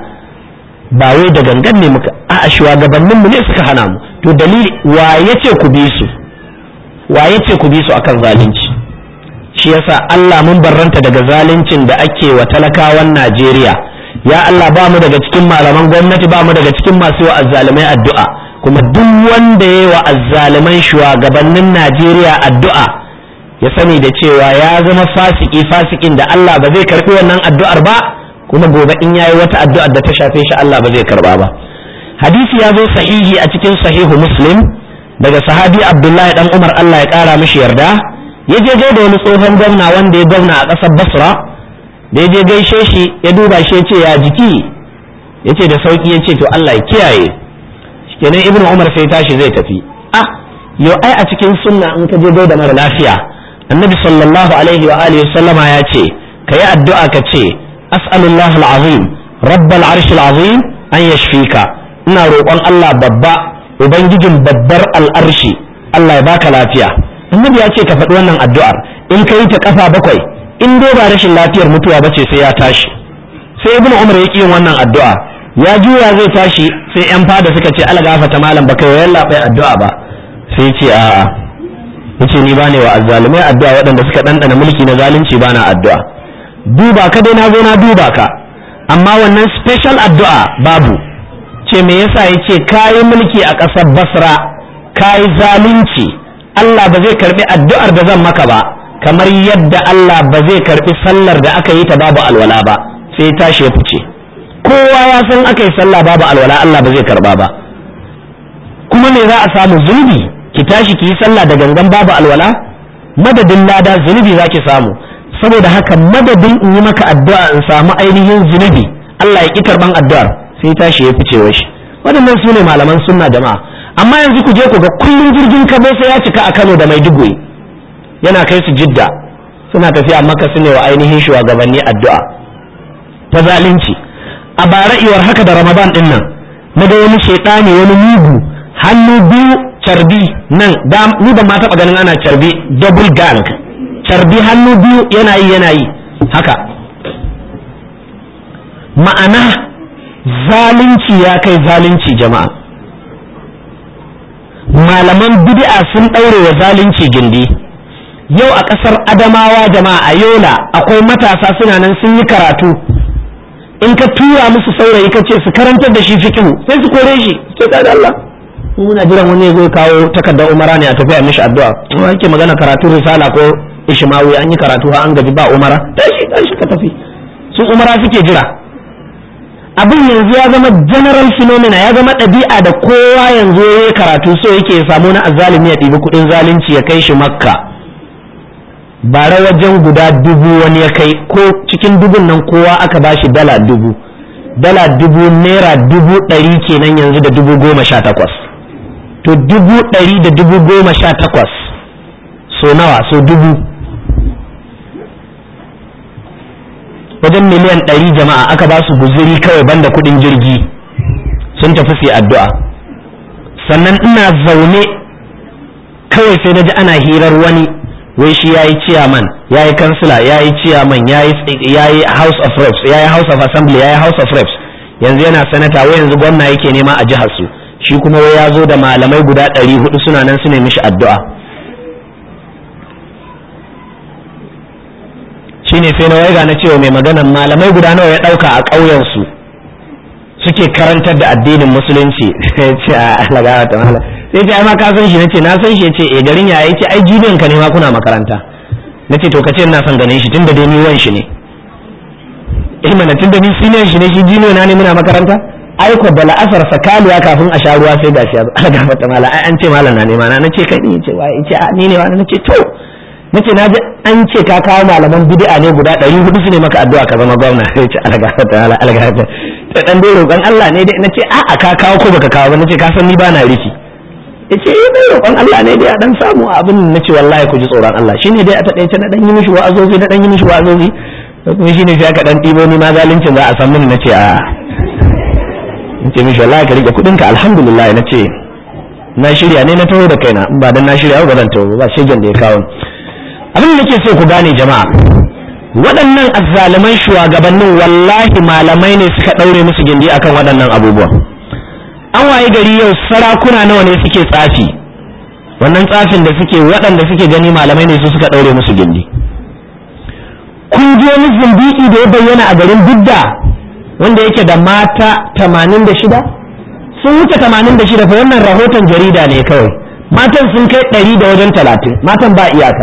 ba wai da gangan ne muka a shugabannin mu ne suka hana mu to dalili wa yace ku bi su wa yace ku bi su akan zalunci shi yasa Allah mun barranta daga zaluncin da ake wa talakawan Najeriya ya Allah ba mu daga cikin malaman gwamnati ba mu daga cikin masu wa azzalumai addu'a kuma duk wanda ya wa azzaliman shugabannin Najeriya addu'a ya sani da cewa ya zama fasiki fasikin da Allah ba zai karbi wannan addu'ar ba kuma gobe in yayi wata addu'ar da ta shafe shi Allah ba zai karba ba hadisi ya zo sahihi a cikin sahihu muslim daga sahabi Abdullahi dan Umar Allah ya kara mishi yarda ya je da wani tsohon gwamna wanda ya gwamna a ƙasar Basra da ya je gaishe shi ya duba shi ya ce ya jiki ya ce da sauki ya ce to Allah ya kiyaye kenan ibnu umar sai tashi zai tafi ah yau ai a cikin sunna in ka je gaida mara lafiya annabi sallallahu alaihi wa alihi sallama ya ce ka yi addu'a ka ce as'alullah al'azim rabbal arsh al'azim an yashfika ina roƙon Allah babba ubangijin babbar al'arshi Allah ya baka lafiya annabi ya ce ka faɗi wannan addu'ar in ka yi ta kafa bakwai in dai ba rashin lafiyar mutuwa bace sai ya tashi sai ibnu umar ya yin wannan addu'a ya juya zai tashi sai yan fada suka ce ala gafata malam baka yi yalla bai addu'a ba sai ce a'a yace ni bane wa azzalumai addu'a waɗanda suka ɗanɗana mulki na zalunci bana addu'a duba ka dai na zo na duba ka amma wannan special addu'a babu ce me yasa yace kayi mulki a ƙasar basra kayi zalunci Allah ba zai karbi addu'ar da zan maka ba kamar yadda Allah ba zai karbi sallar da aka yi ta babu alwala ba sai tashi ya fice kowa ya san aka yi sallah babu alwala Allah ba zai karba ba kuma me za a samu zunubi ki tashi ki yi sallah da gangan babu alwala madadin lada zunubi za ki samu saboda haka madadin in yi maka addu'a in samu ainihin zunubi Allah ya ki karban addu'ar sai tashi ya fice wa shi waɗannan su ne malaman sunna jama'a amma yanzu ku je ku ga kullum jirgin kabo sai ya cika a Kano da Maiduguri yana kai su Jidda suna tafiya maka su ne wa ainihin shugabanni addu'a ta zalunci a bara iwar haka da Ramadan din nan na ga wani shaitani wani mugu hannu biyu carbi nan da ni ban ma taɓa ganin ana carbi double gang carbi hannu biyu yana yi yana yi haka ma'ana zalunci ya kai zalunci jama'a malaman bid'a sun ɗaure wa zalunci gindi yau a ƙasar adamawa jama'a a yola akwai matasa suna nan sun yi karatu in ka tura musu saurayi ka ce su karantar da shi fikihu sai su kore shi sai ka da Allah muna jiran wani zai kawo takardar umara ne a tafi a mishi addu'a kuma yake magana karatu risala ko ishmawi an yi karatu ha an gaji ba umara tashi tashi ka tafi su umara suke jira abin yanzu ya zama general phenomena ya zama ɗabi'a da kowa yanzu ya yi karatu so yake ya samu na azalimi ya ɗibi kuɗin zalunci ya kai shi makka bara wajen guda dubu wani ya kai ko cikin dubun nan kowa aka ba shi dala dubu dala dubu naira dubu ɗari kenan yanzu da dubu goma sha takwas to dubu ɗari da dubu goma sha takwas so nawa so dubu wajen miliyan ɗari jama'a aka ba su guzuri kawai banda kuɗin jirgi sun tafi su addu'a sannan ina zaune kawai sai na ji ana hirar wani wai shi ya yi ciyaman ya yi kansila ya yi ciyaman ya yi house of reps ya yi house of assembly ya yi house of reps yanzu yana sanata wai yanzu gwamna yake nema a jihar su shi kuma wai ya zo da malamai guda ɗari hudu suna nan su ne mishi addu'a shine sai na waiga na cewa mai maganan malamai guda nawa ya ɗauka a ƙauyensu suke karantar da addinin musulunci sai ce a lagawa ta mala sai ce ai ma ka san shi nace na san shi yace eh garin ya yake ai jibiyan ka ne ma kuna makaranta nace to kace ina son ganin shi tunda dai ni wan shi ne eh mana tunda ni senior shi ne shi jino na ne muna makaranta ai ko da la'asar sakaliya kafin a sha ruwa sai gashi ya lagawa ta mala ai an ce malam na ne ma na nace kai ne yace wai yace a ni ne wa nace to nace na ji an ce ka kawo malaman bid'a ne guda ɗari hudu su ne maka addu'a ka zama gwamna sai ce alga ta ala alga ta ta dan dai roƙon Allah ne dai nace a a ka kawo ko baka kawo ba nace ka san ni ba na riki yace eh dai roƙon Allah ne dai a dan samu abin nace wallahi ku ji tsoron Allah shine dai a taɗaice na dan yi mishi wa'azozi na dan yi mishi wa'azozi kuma shine sai aka dan ɗibo ni ma zaluncin za a san mini nace a nace mishi wallahi ka rike kuɗinka alhamdulillah nace na shirya ne na taho da kaina in ba dan na shirya ba zan taho ba shegen da ya kawo abin da nake so ku gane jama'a waɗannan azzaliman shugabannin wallahi malamai ne suka ɗaure musu gindi akan waɗannan abubuwan an waye gari yau sarakuna nawa ne suke tsafi wannan tsafin da suke waɗanda suke gani malamai ne su suka ɗaure musu gindi kun je wani zindiki da ya bayyana a garin bidda wanda yake da mata tamanin da shida sun wuce tamanin da shida fa wannan rahoton jarida ne kawai matan sun kai ɗari da wajen talatin matan ba iyaka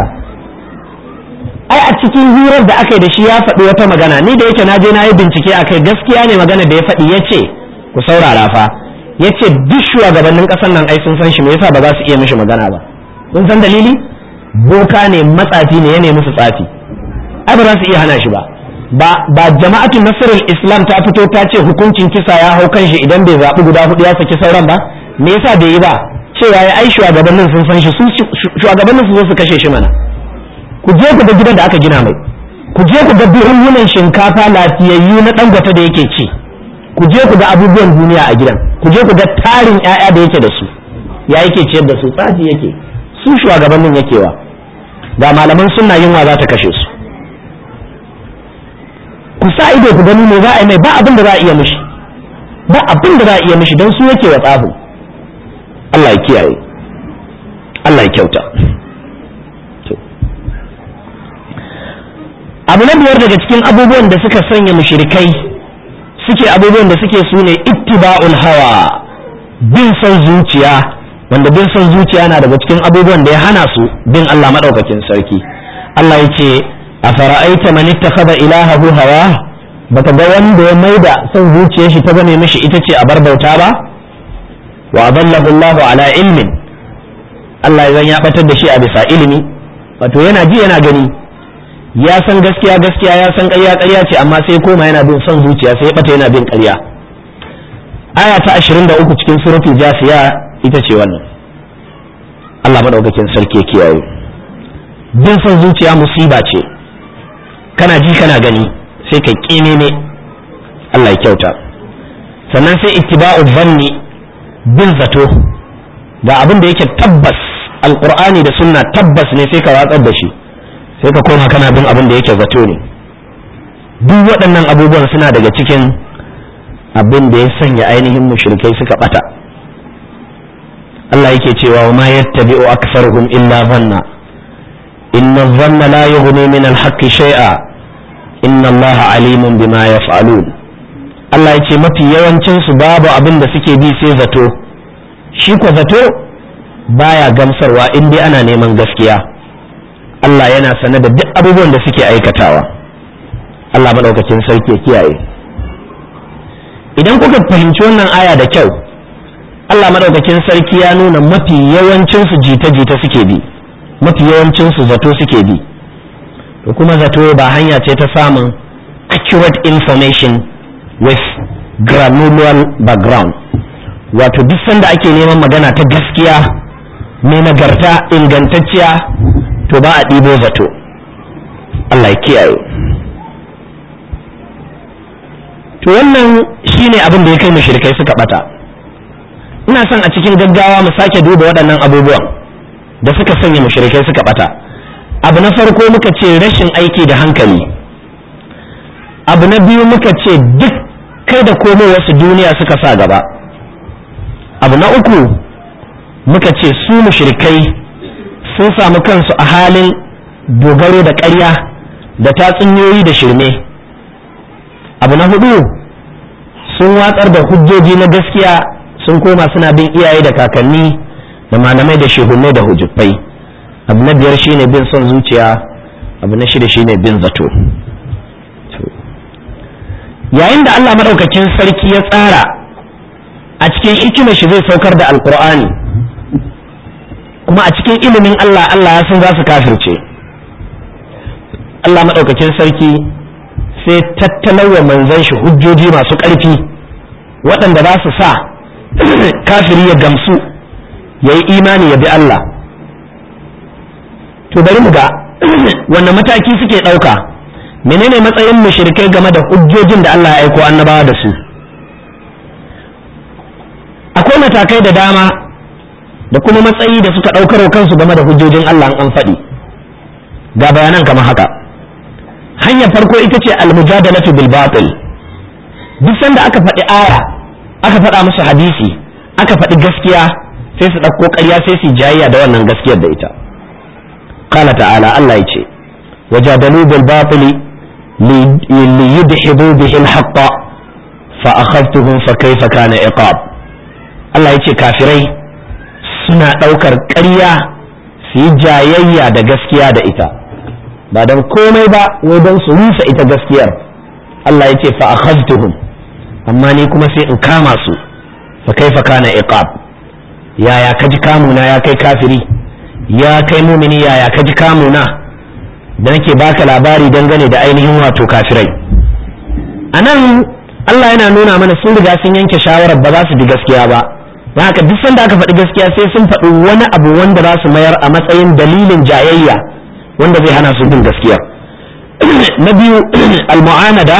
ai a cikin hirar da aka yi da shi ya faɗi wata magana ni da yake na je na yi bincike a kai gaskiya ne magana da ya faɗi ya ce ku saurara fa ya ce duk shugabannin ƙasar nan ai sun san shi me yasa ba za su iya mishi magana ba kun san dalili boka ne matsafi ne ya nemi su tsafi ai ba za su iya hana shi ba ba ba jama'atu nasrul islam ta fito ta ce hukuncin kisa ya hau kan shi idan bai zaɓi guda hudu ya saki sauran ba me yasa bai yi ba cewa ya ai shugabannin sun san shi su shugabannin su zo su kashe shi mana ku je ku ga gidan da aka gina mai ku je ku ga buhunhunan shinkafa lafiyayyu na dangwata da yake ci ku je ku ga abubuwan duniya a gidan ku je ku ga tarin ƴaƴa da yake da su ya yake ciyar da su tsafi yake su shugabannin yakewa ga malaman sunna yunwa za ta kashe su ku sa ido ku gani me za a yi mai ba abin da za a iya mishi ba abin da za a iya mishi don su yake wa tsafin Allah ya kiyaye Allah ya kyauta abu na biyar daga cikin abubuwan da suka sanya mushrikai suke abubuwan da suke su ne ittiba'ul hawa bin son zuciya wanda bin son zuciya na daga cikin abubuwan da ya hana su bin Allah madaukakin sarki Allah ya ce a fara'aita man ittakhadha ilahahu hawa baka ga wanda ya maida son zuciyar shi ta zame mishi ita ce a bar bauta ba wa adallahu Allahu ala ilmin Allah ya batar da shi a bisa ilimi wato yana ji yana gani ya san gaskiya gaskiya ya san ƙarya ƙarya ce amma sai koma yana bin son zuciya sai ya bata yana bin ƙarya aya ta 23 cikin suratul jasiya ita ce wannan Allah madaukakin sarki ya kiyaye bin son zuciya musiba ce kana ji kana gani sai ka kine ne Allah ya kyauta sannan sai ittiba'u dhanni bin zato ga abin da yake tabbas alqur'ani da sunna tabbas ne sai ka watsar da shi sai ka koma kana bin abin da yake zato ne duk waɗannan abubuwan suna daga cikin abin da ya sanya ainihin mushrikai suka bata Allah yake cewa wa ma yattabi'u aktharuhum illa dhanna inna dhanna la yughni min al-haqqi shay'a inna Allah alimun bima yaf'alun Allah yake mafi yawancin su babu abin da suke bi sai zato shi ko zato baya gamsarwa in dai ana neman gaskiya Allah yana sane da duk abubuwan da suke aikatawa Allah maɗaukacin sarki ya kiyaye idan kuka fahimci wannan aya da kyau Allah maɗaukakin sarki ya nuna mafi yawancinsu jita-jita suke bi mafi yawancinsu zato suke bi to kuma zato ba hanya ce ta samun accurate information with granular background wato duk sanda ake neman magana ta gaskiya mai nagarta ingantacciya to ba a ɗibo zato Allah ya kiyaye to wannan shine abin da ya kai mushrikai suka bata ina son a cikin gaggawa mu sake duba waɗannan abubuwan da suka sanya mushrikai suka bata abu na farko muka ce rashin aiki da hankali abu na biyu muka ce duk kai da komai wasu duniya suka sa gaba abu na uku muka ce su mushrikai sun samu kansu a halin dogaro da ƙarya da tatsuniyoyi da shirme abu na hudu sun watsar da hujjoji na gaskiya sun koma suna bin iyaye da kakanni da malamai da shehunai da hujjufai abu na biyar shine bin son zuciya abu na shida shine bin zato yayin da Allah maɗaukakin sarki ya tsara a cikin hikimar shi zai saukar da alkur'ani kuma a cikin ilimin Allah Allah ya san za su kafirce Allah maɗaukakin sarki sai tattalawa manzan shi hujjoji masu ƙarfi waɗanda za su sa kafiri ya gamsu ya yi imani ya bi Allah to bari mu ga wanne mataki suke ɗauka menene matsayin mushrikai game da hujjojin da Allah ya aiko annabawa da su akwai matakai da dama da kuma matsayi da suka ɗaukar kansu game da hujjojin Allah an faɗi ga bayanan kamar haka hanyar farko ita ce almujadalatu bil batil duk sanda aka faɗi aya aka faɗa musu hadisi aka faɗi gaskiya sai su ɗauko ƙarya sai su jayayya da wannan gaskiyar da ita qala ta'ala Allah yace wajadalu bil batil li yudhibu bihi al haqq fa akhadtuhum fa kayfa kana iqab Allah yace kafirai suna ɗaukar ƙarya su yi jayayya da gaskiya da ita ba don komai ba wai don su rusa ita gaskiyar Allah ya ce fa akhadtuhum amma ni kuma sai in kama su fa kaifa kana iqab yaya kaji kamuna ya kai kafiri ya kai mumini yaya kaji kamuna da nake baka labari dangane da ainihin wato kafirai anan Allah yana nuna mana sun riga sun yanke shawarar ba za su bi gaskiya ba don haka duk sanda aka faɗi gaskiya sai sun faɗi wani abu wanda za su mayar a matsayin dalilin jayayya wanda zai hana su bin gaskiya na biyu al-mu'anada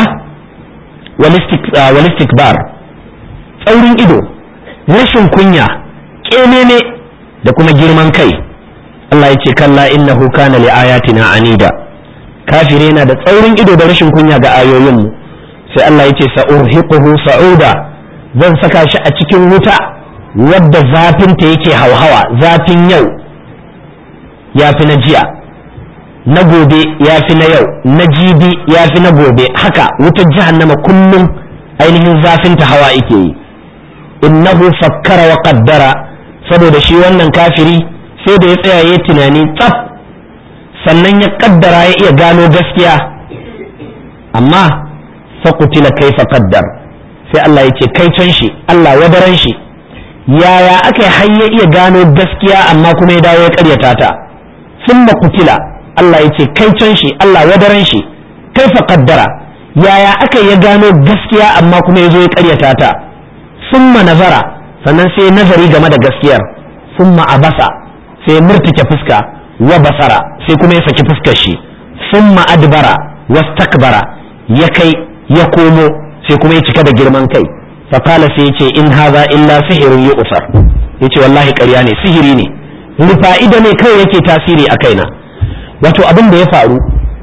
wal istikbar tsaurin ido rashin kunya kenene da kuma girman kai Allah ya ce kalla innahu kana li ayatina anida kafire na da tsaurin ido da rashin kunya ga ayoyin mu sai Allah ya ce sa'urhiquhu sa'uda zan saka shi a cikin wuta wadda zafinta yake hauhawa zafin yau ya fi na jiya na gobe ya fi na yau na jibi ya fi na gobe haka wutar jahannama kullum ainihin zafinta hawa ike yi innahu fakkara wa qaddara saboda shi wannan kafiri sai da ya tsaya ya tunani tsaf sannan ya kaddara ya iya gano gaskiya amma fakutila kaifa qaddar sai Allah ya ce kai can shi Allah wadaran shi yaya aka har ya iya gano gaskiya amma kuma ya dawo ya karyata ta sun kutila Allah ya ce kai can shi Allah wadaran shi kai fa kaddara yaya aka ya gano gaskiya amma kuma ya zo ya karyata ta summa nazara sannan sai nazari game da gaskiyar summa abasa sai murtuke fuska wa basara sai kuma ya saki fuskar shi summa adbara wastakbara ya kai ya komo sai kuma ya cika da girman kai fakala sai ce in haza illa sihirin yi usar ya ce wallahi ƙarya ne sihiri ne rufa'ida ne kawai yake tasiri a kaina wato abin da ya faru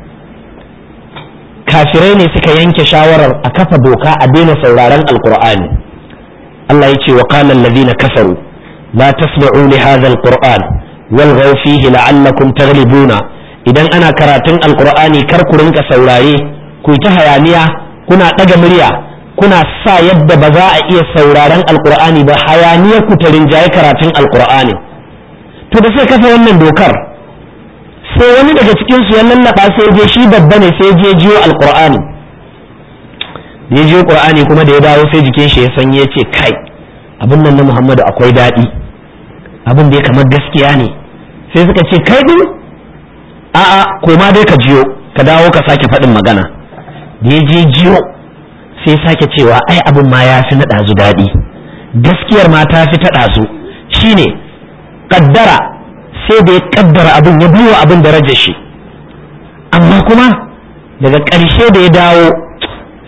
kafirai ne suka yanke shawarar a kafa doka a daina sauraron alkur'ani Allah ya ce wa qala alladhina kafaru la tasma'u li hadha alquran walghaw fihi la'allakum taghlibuna idan ana karatun alkur'ani kar ku rinka saurare ku ta hayaniya kuna ɗaga murya kuna sa yadda ba za a iya sauraron alkur'ani ba hayaniya ku ta rinjaye karatun alkur'ani to da sai kafa wannan dokar sai wani daga cikin su ya lallaba sai je shi babba ne sai je jiyo alkur'ani ya jiyo qur'ani kuma da ya dawo sai jikin shi ya sanye ya ce kai abin nan na muhammadu akwai daɗi abin da ya kamar gaskiya ne sai suka ce kai din a'a koma dai ka jiyo ka dawo ka sake faɗin magana da ya je jiyo sai sake cewa ai abin ma ya fi na ɗazu daɗi gaskiyar ma ta fi ta ɗazu shine kaddara sai da ya kaddara abin ya biyo abin darajar shi amma kuma daga ƙarshe da ya dawo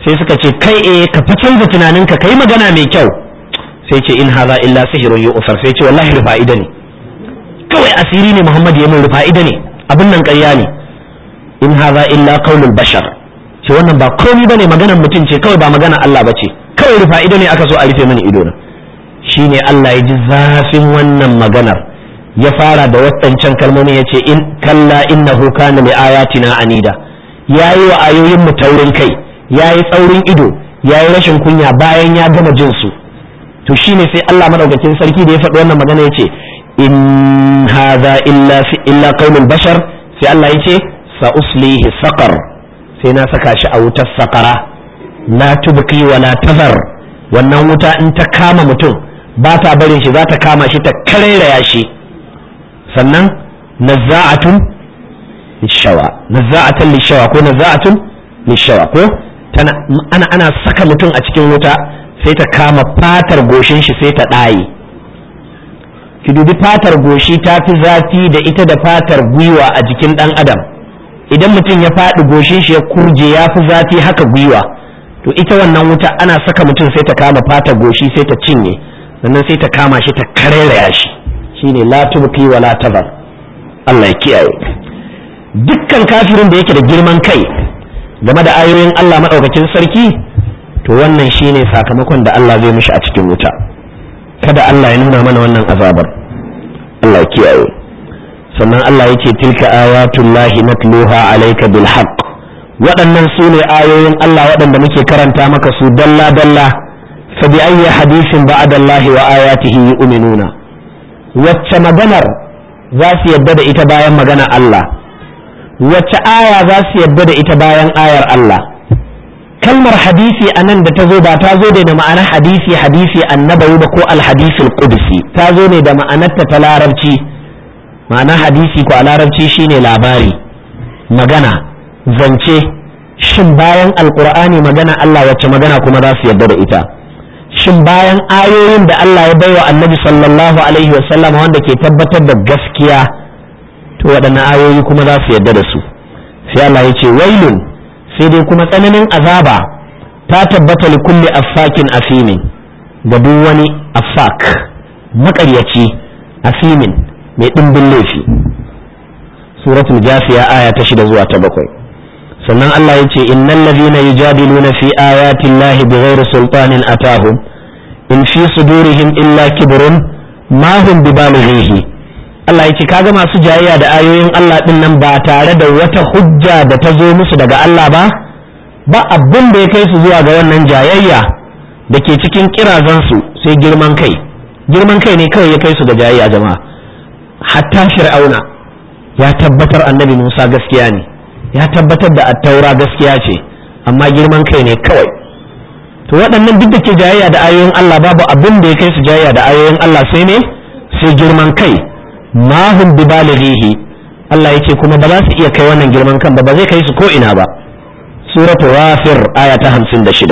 sai suka ce kai eh ka fa canza tunaninka kai magana mai kyau sai ce in haza illa sihirun yu'far sai ce wallahi rufa'ida ne kawai asiri ne Muhammad ya mun rufa'ida ne abin nan ƙarya ne in haza illa qaulul bashar ce wannan ba komai bane maganar mutum ce kawai ba magana Allah bace kawai rufa'ida ne aka so a rufe mini ido na shine Allah ya ji zafin wannan maganar ya fara da waɗancan kalmomi ya ce in kalla innahu kana li ayatina anida yayi wa ayoyin mu taurin kai yayi tsaurin ido yayi rashin kunya bayan ya gama jin su to shine sai Allah madaukakin sarki da ya faɗi wannan magana ya ce in hadha illa fi illa qaulul bashar sai Allah ya ce sa uslihi saqar sai na saka shi a wutar saqara la tubqi wa la tazar wannan wuta in ta kama mutum ba ta barin shi za ta kama shi ta karairaya shi sannan nazza'atun lishawa nazza'atan lishawa ko nazza'atun lishawa ko tana ana ana saka mutum a cikin wuta sai ta kama fatar goshin shi sai ta ɗaye ki dubi fatar goshi ta fi zafi da ita da fatar gwiwa a jikin ɗan adam idan mutum ya faɗi goshin shi ya kurje ya fi zafi haka gwiwa to ita wannan wuta ana saka mutum sai ta kama fatar goshi sai ta cinye sannan sai ta kama shi ta karairaya shi shine la tubqi wa la tazar Allah ya kiyaye dukkan kafirin da yake da girman kai game da ayoyin Allah madaukakin sarki to wannan shine sakamakon da Allah zai mishi a cikin wuta kada Allah ya nuna mana wannan azabar Allah ya kiyaye sannan Allah yake tilka ayatullahi natluha alayka bil haqq waɗannan su ne ayoyin Allah waɗanda muke karanta maka su dalla dalla fa bi ayyi hadisin ba'da Allah wa ayatihi yu'minuna wacce maganar za su yadda da ita bayan magana Allah wacce aya za su yadda da ita bayan ayar Allah kalmar hadisi a nan da ta zo ba ta zo da ma'anar hadisi hadisi annabawi ba ko alhadisul qudsi ta zo ne da ma'anarta ta larabci ma'anar hadisi ko a larabci shine labari magana zance shin bayan alqur'ani magana Allah wacce magana kuma za su yadda da ita shin bayan ayoyin da Allah ya baiwa annabi sallallahu alaihi wasallam wanda ke tabbatar da gaskiya to waɗannan ayoyi kuma za su yadda da su sai Allah ya ce wailun sai dai kuma tsananin azaba ta tabbata li kulli affakin asimin ga duk wani affak maƙaryaci asimin mai ɗimbin laifi suratul jafiya aya ta shida zuwa ta bakwai sannan Allah ya ce innal ladhina yujadiluna fi ayati llahi bighairi sultanin atahum in fi sudurihim illa kibrun ma hum bibalighihi Allah ya ce kaga masu jayayya da ayoyin Allah din nan ba tare da wata hujja da ta zo musu daga Allah ba ba abin da ya kai su zuwa ga wannan jayayya da ke cikin kirazansu sai girman kai girman kai ne kawai ya kai su ga jayayya jama'a hatta fir'auna ya tabbatar annabi Musa gaskiya ne ya tabbatar da attaura gaskiya ce amma girman kai ne kawai to waɗannan duk da ke jayayya da ayoyin Allah babu abin da ya kai su jayayya da ayoyin Allah sai ne sai girman kai ma hum bi balighihi Allah yake kuma ba za su iya kai wannan girman kan ba ba zai kai su ko ina ba suratu ghafir aya ta 56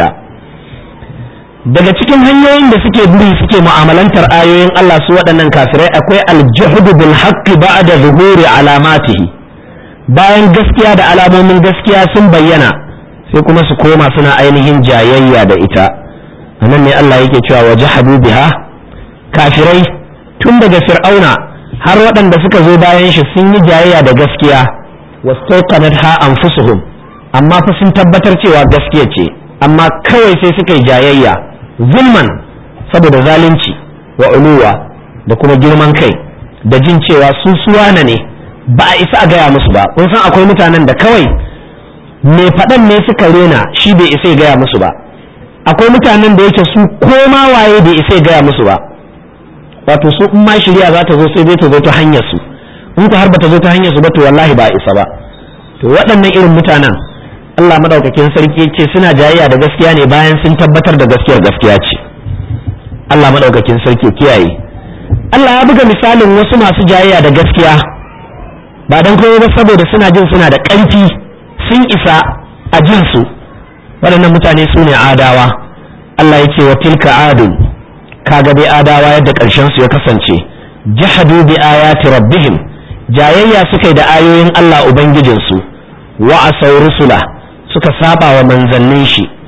daga cikin hanyoyin da suke buri suke mu'amalantar ayoyin Allah su waɗannan kafirai akwai aljuhud bil haqqi ba'da zuhuri alamatihi bayan gaskiya da alamomin gaskiya sun bayyana sai kuma su koma suna ainihin jayayya da ita anan ne Allah yake cewa wajahadu biha kafirai tun daga fir'auna har waɗanda suka zo bayan shi sun yi jayayya da gaskiya wastauqanat ha anfusuhum amma fa sun tabbatar cewa gaskiya ce amma kawai sai suka yi jayayya zulman saboda zalunci wa uluwa da kuma girman kai da jin cewa su suwana ne ba a isa a gaya musu ba kun san akwai mutanen da kawai mai faɗan ne suka rena shi bai isa ya gaya musu ba akwai mutanen da yake su koma waye bai isa ya gaya musu ba wato su in ma shirya za ta zo sai zai ta zo ta hanyar su in ku har ba ta zo ta hanyar su ba to wallahi ba isa ba to waɗannan irin mutanen Allah madaukakin sarki ce suna jayayya da gaskiya ne bayan sun tabbatar da gaskiyar gaskiya ce Allah madaukakin sarki kiyaye Allah ya buga misalin wasu masu jayayya da gaskiya ba dan koyo ba saboda suna jin suna da ƙarfi sun isa a jin su waɗannan mutane su ne adawa Allah ya ce wa tilka adun kaga dai adawa yadda ƙarshen su ya kasance jahadu bi ayati rabbihim jayayya suka yi da ayoyin Allah ubangijinsu wa asaw rusula suka saba wa manzannin shi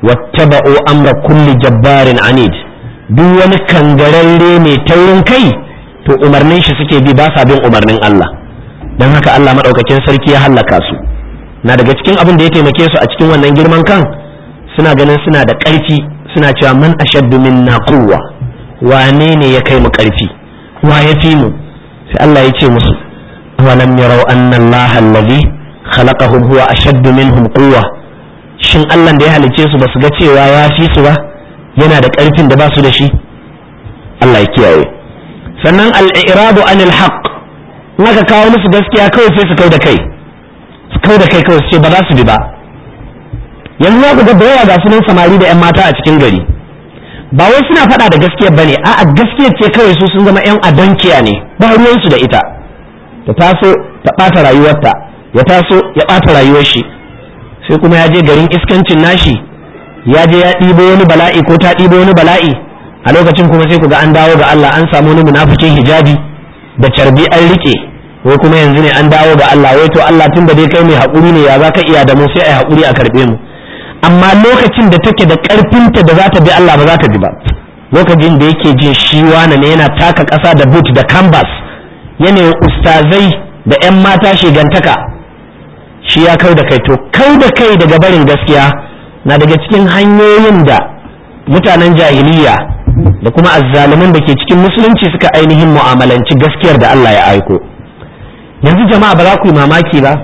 wattaba'u amra kulli jabbarin anid duk wani kangararre mai taurin kai to umarnin shi suke bi ba sa bin umarnin Allah don haka Allah maɗaukakin sarki ya hallaka su na daga cikin abin da ya taimake su a cikin wannan girman kan suna ganin suna da ƙarfi suna cewa man ashaddu minna quwwa wane ne ya kai mu ƙarfi wa ya fi mu sai Allah ya ce musu awalam yarau anna Allah allazi khalaqahum huwa ashaddu minhum quwwa shin Allah da ya halice su basu ga cewa ya fi su ba yana da ƙarfin da ba su da shi Allah ya kiyaye sannan al-i'radu anil haqq in aka kawo musu gaskiya kawai sai su kau da kai su kau da kai kawai su ce ba za su bi ba yanzu za ku ga da yawa ga sunan samari da 'yan mata a cikin gari ba wai suna faɗa da gaskiyar ba ne a'a gaskiyar ce kawai su sun zama 'yan adonkiya ne ba ruwansu da ita ta taso ta ɓata rayuwarta ya taso ya ɓata rayuwar shi sai kuma ya je garin iskancin nashi ya je ya ɗibo wani bala'i ko ta ɗibo wani bala'i a lokacin kuma sai ku ga an dawo ga Allah an samu wani munafikin hijabi da carbi an rike wai kuma yanzu ne an dawo ga Allah wai to Allah tun da dai kai mai haƙuri ne ya za ka iya da mu sai a yi haƙuri a karɓe mu amma lokacin da take da ƙarfinta da za ta bi Allah ba za ta bi ba lokacin da yake jin shi wane ne yana taka ƙasa da boot da canvas yanayin ustazai da 'yan mata shigantaka shi ya kau da kai to kau da kai daga barin gaskiya na daga cikin hanyoyin da mutanen jahiliya da kuma azzaluman da ke cikin musulunci suka ainihin mu'amalanci gaskiyar da Allah ya aiko yanzu jama'a ba za ku yi mamaki ba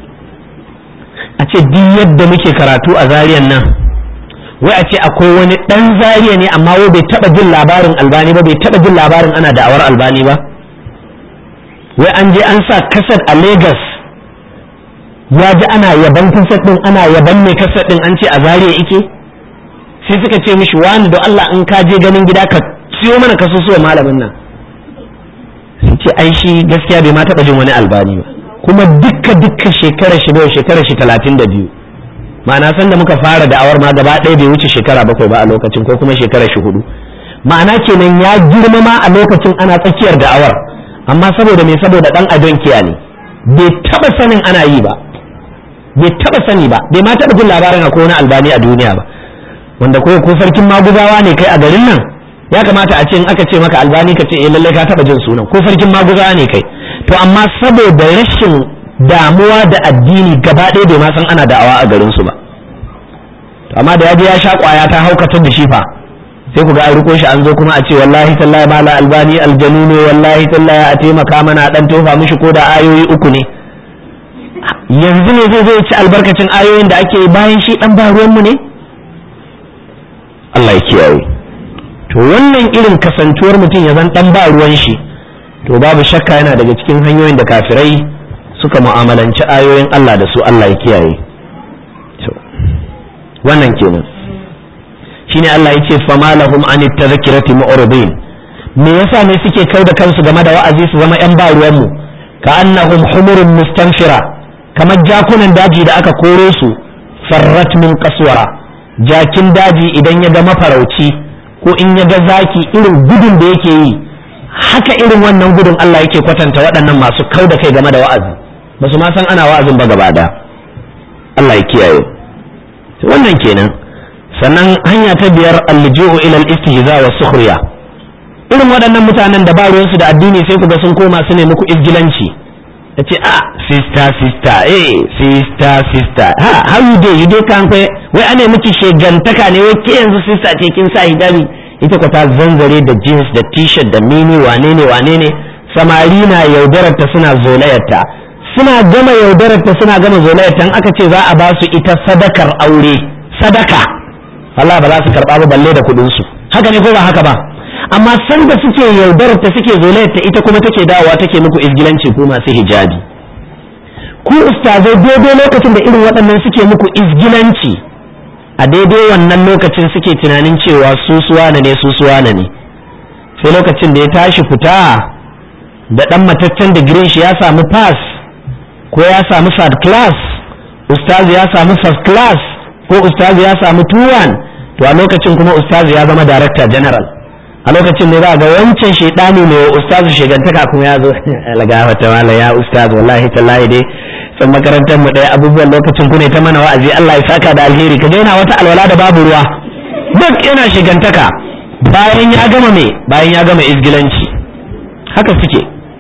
a ce duk yadda muke karatu a zariyan nan wai a ce akwai wani ɗan zariya ne amma wai bai taɓa jin labarin albani ba bai taɓa jin labarin ana da'awar albani ba wai an je an sa kasar a Legas ya ji ana yaban kasar ɗin ana yaban mai kasar ɗin an ce a zariya ike sai suka ce mishi wani da Allah in ka je ganin gida ka siyo mana kasusuwa malamin nan sai ce ai shi gaskiya bai ma taɓa jin wani albani ba kuma dukka dukka shekara shi bai shekara shi talatin da biyu ma'ana san da muka fara da'awar ma gaba ɗaya bai wuce shekara bakwai ba a lokacin ko kuma shekara shi hudu ma'ana kenan ya girma ma a lokacin ana tsakiyar da'awar amma saboda me saboda dan adon kiya ne bai taba sanin ana yi ba bai taba sani ba bai ma taba jin labarin akwai wani albani a duniya ba wanda ko ko sarkin maguzawa ne kai a garin nan ya kamata a ce in aka ce maka albani ka ce eh lalle ka taba jin sunan ko sarkin maguzawa ne kai to amma saboda rashin damuwa da addini gaba ɗaya bai ma san ana da'awa a garin su ba to amma da yaje ya sha kwaya ta haukatar da shi fa sai ku ga an riko shi an zo kuma a ce wallahi tallahi mala albani aljanu ne wallahi tallahi a taimaka mana dan tofa mishi ko da ayoyi uku ne yanzu ne zai zo ci albarkacin ayoyin da ake bayan shi dan ba ruwan mu ne Allah ya kiyaye to wannan irin kasantuwar mutum ya zan dan ba ruwan shi to babu shakka yana daga cikin hanyoyin da kafirai suka mu'amalanci ayoyin Allah da su Allah ya kiyaye wannan kenan shine Allah yace fama lahum an tadhkirati mu'ridin me yasa ne suke kai da kansu game da wa'azi su zama yan ba ruwan mu ka annahum humurun mustanfira kamar jakunan daji da aka koro su farrat min qaswara jakin daji idan ya ga mafarauci ko in ya ga zaki irin gudun da yake yi haka irin wannan gudun Allah yake kwatanta waɗannan masu kau da kai game da wa'azi ba su ma san ana wa'azin ba gaba da Allah ya kiyaye wannan kenan sannan hanya ta biyar alju'u ila al-istihza wa sukhriya irin waɗannan mutanen da ba ruwansu da addini sai ku ga sun koma su ne muku izgilanci ce a sister sister eh sister sister ha how you dey you dey kan kwe wai ane miki shegantaka ne wai ke yanzu sister ce kin sa hijabi ita ko ta zanzare da jeans da t-shirt da mini wane ne wane ne samari na yaudarar ta suna zolayar ta suna gama yaudarar ta suna gama zolayar ta aka ce za a ba su ita sadakar aure sadaka Allah ba za su karba ba balle da kuɗin su haka ne ko ba haka ba amma sanda suke yaudarar ta suke zolayar ta ita kuma take dawowa take muku izgilanci ko masu hijabi ku ustazai daidai lokacin da irin waɗannan suke muku izgilanci a daidai wannan lokacin suke tunanin cewa su suwana ne su suwana ne sai lokacin da ya tashi fita da ɗan mataccen digirin shi ya samu pass ko ya samu third class ustazi ya samu first class ko ustazi ya samu tuwan to a lokacin kuma ustazi ya zama director general a lokacin ne za ga wancan shaidani ne wa ustazu shigantaka kuma ya zo lagafa ta mala ya ustazu wallahi tallahi dai san makarantar mu ɗaya abubuwan lokacin ku ne ta mana wa'azi Allah ya saka da alheri ka yana wata alwala da babu ruwa duk yana shigantaka bayan ya gama me bayan ya gama izgilanci haka suke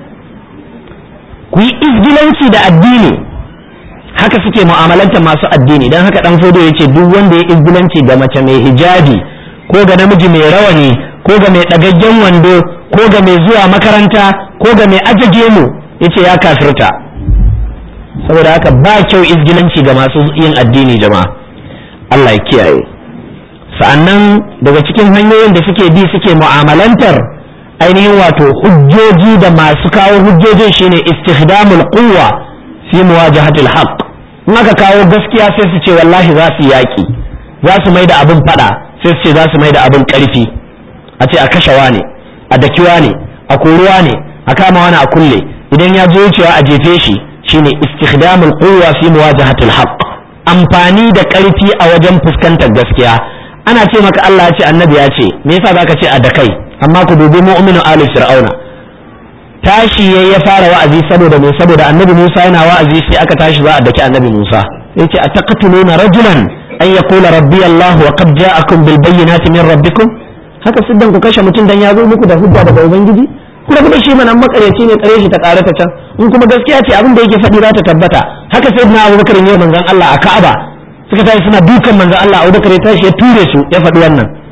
ku yi izgilanci da addini haka suke mu'amalanta masu addini don haka dan fodo yace duk wanda ya izgilanci ga mace mai hijabi ko ga namiji mai rawani ko ga mai ɗagaggen wando ko ga mai zuwa makaranta ko ga mai ajage mu yace ya kafirta saboda haka ba kyau izgilanci ga masu yin addini jama'a Allah ya kiyaye sa'annan daga cikin hanyoyin da suke bi suke mu'amalantar ainihin wato hujjoji da masu kawo hujjojin shine istikhdamul quwwa fi muwajahatil haqq in aka kawo gaskiya sai su ce wallahi za su yaki za su mai da abin fada sai su ce za su mai da abin karfi a ce a kashewa ne a dakiwa ne a koruwa ne a kama wani a kulle idan ya je wucewa a jefe shi shine istikhdamul quwwa fi muwajahatil haqq amfani da karfi a wajen fuskantar gaskiya ana ce maka Allah ya ce annabi ya ce me yasa zaka ce a da kai amma ku dubi mu'minu ali fir'auna tashi yayi ya fara wa'azi saboda me saboda annabi Musa yana wa'azi sai aka tashi za a daki annabi Musa yace ataqtuluna rajulan an yaqula rabbi Allah wa qad ja'akum bil bayyinati min rabbikum haka siddan ku kashe mutum dan ya zo muku da hujja daga ubangiji kuma kuma shi manan makaryaci ne kare shi ta karata can in kuma gaskiya ce abin da yake faɗi za ta tabbata haka sai na Abubakar ne manzon Allah a Ka'aba suka tashi suna dukan manzon Allah Abubakar ya tashi ya ture su ya faɗi wannan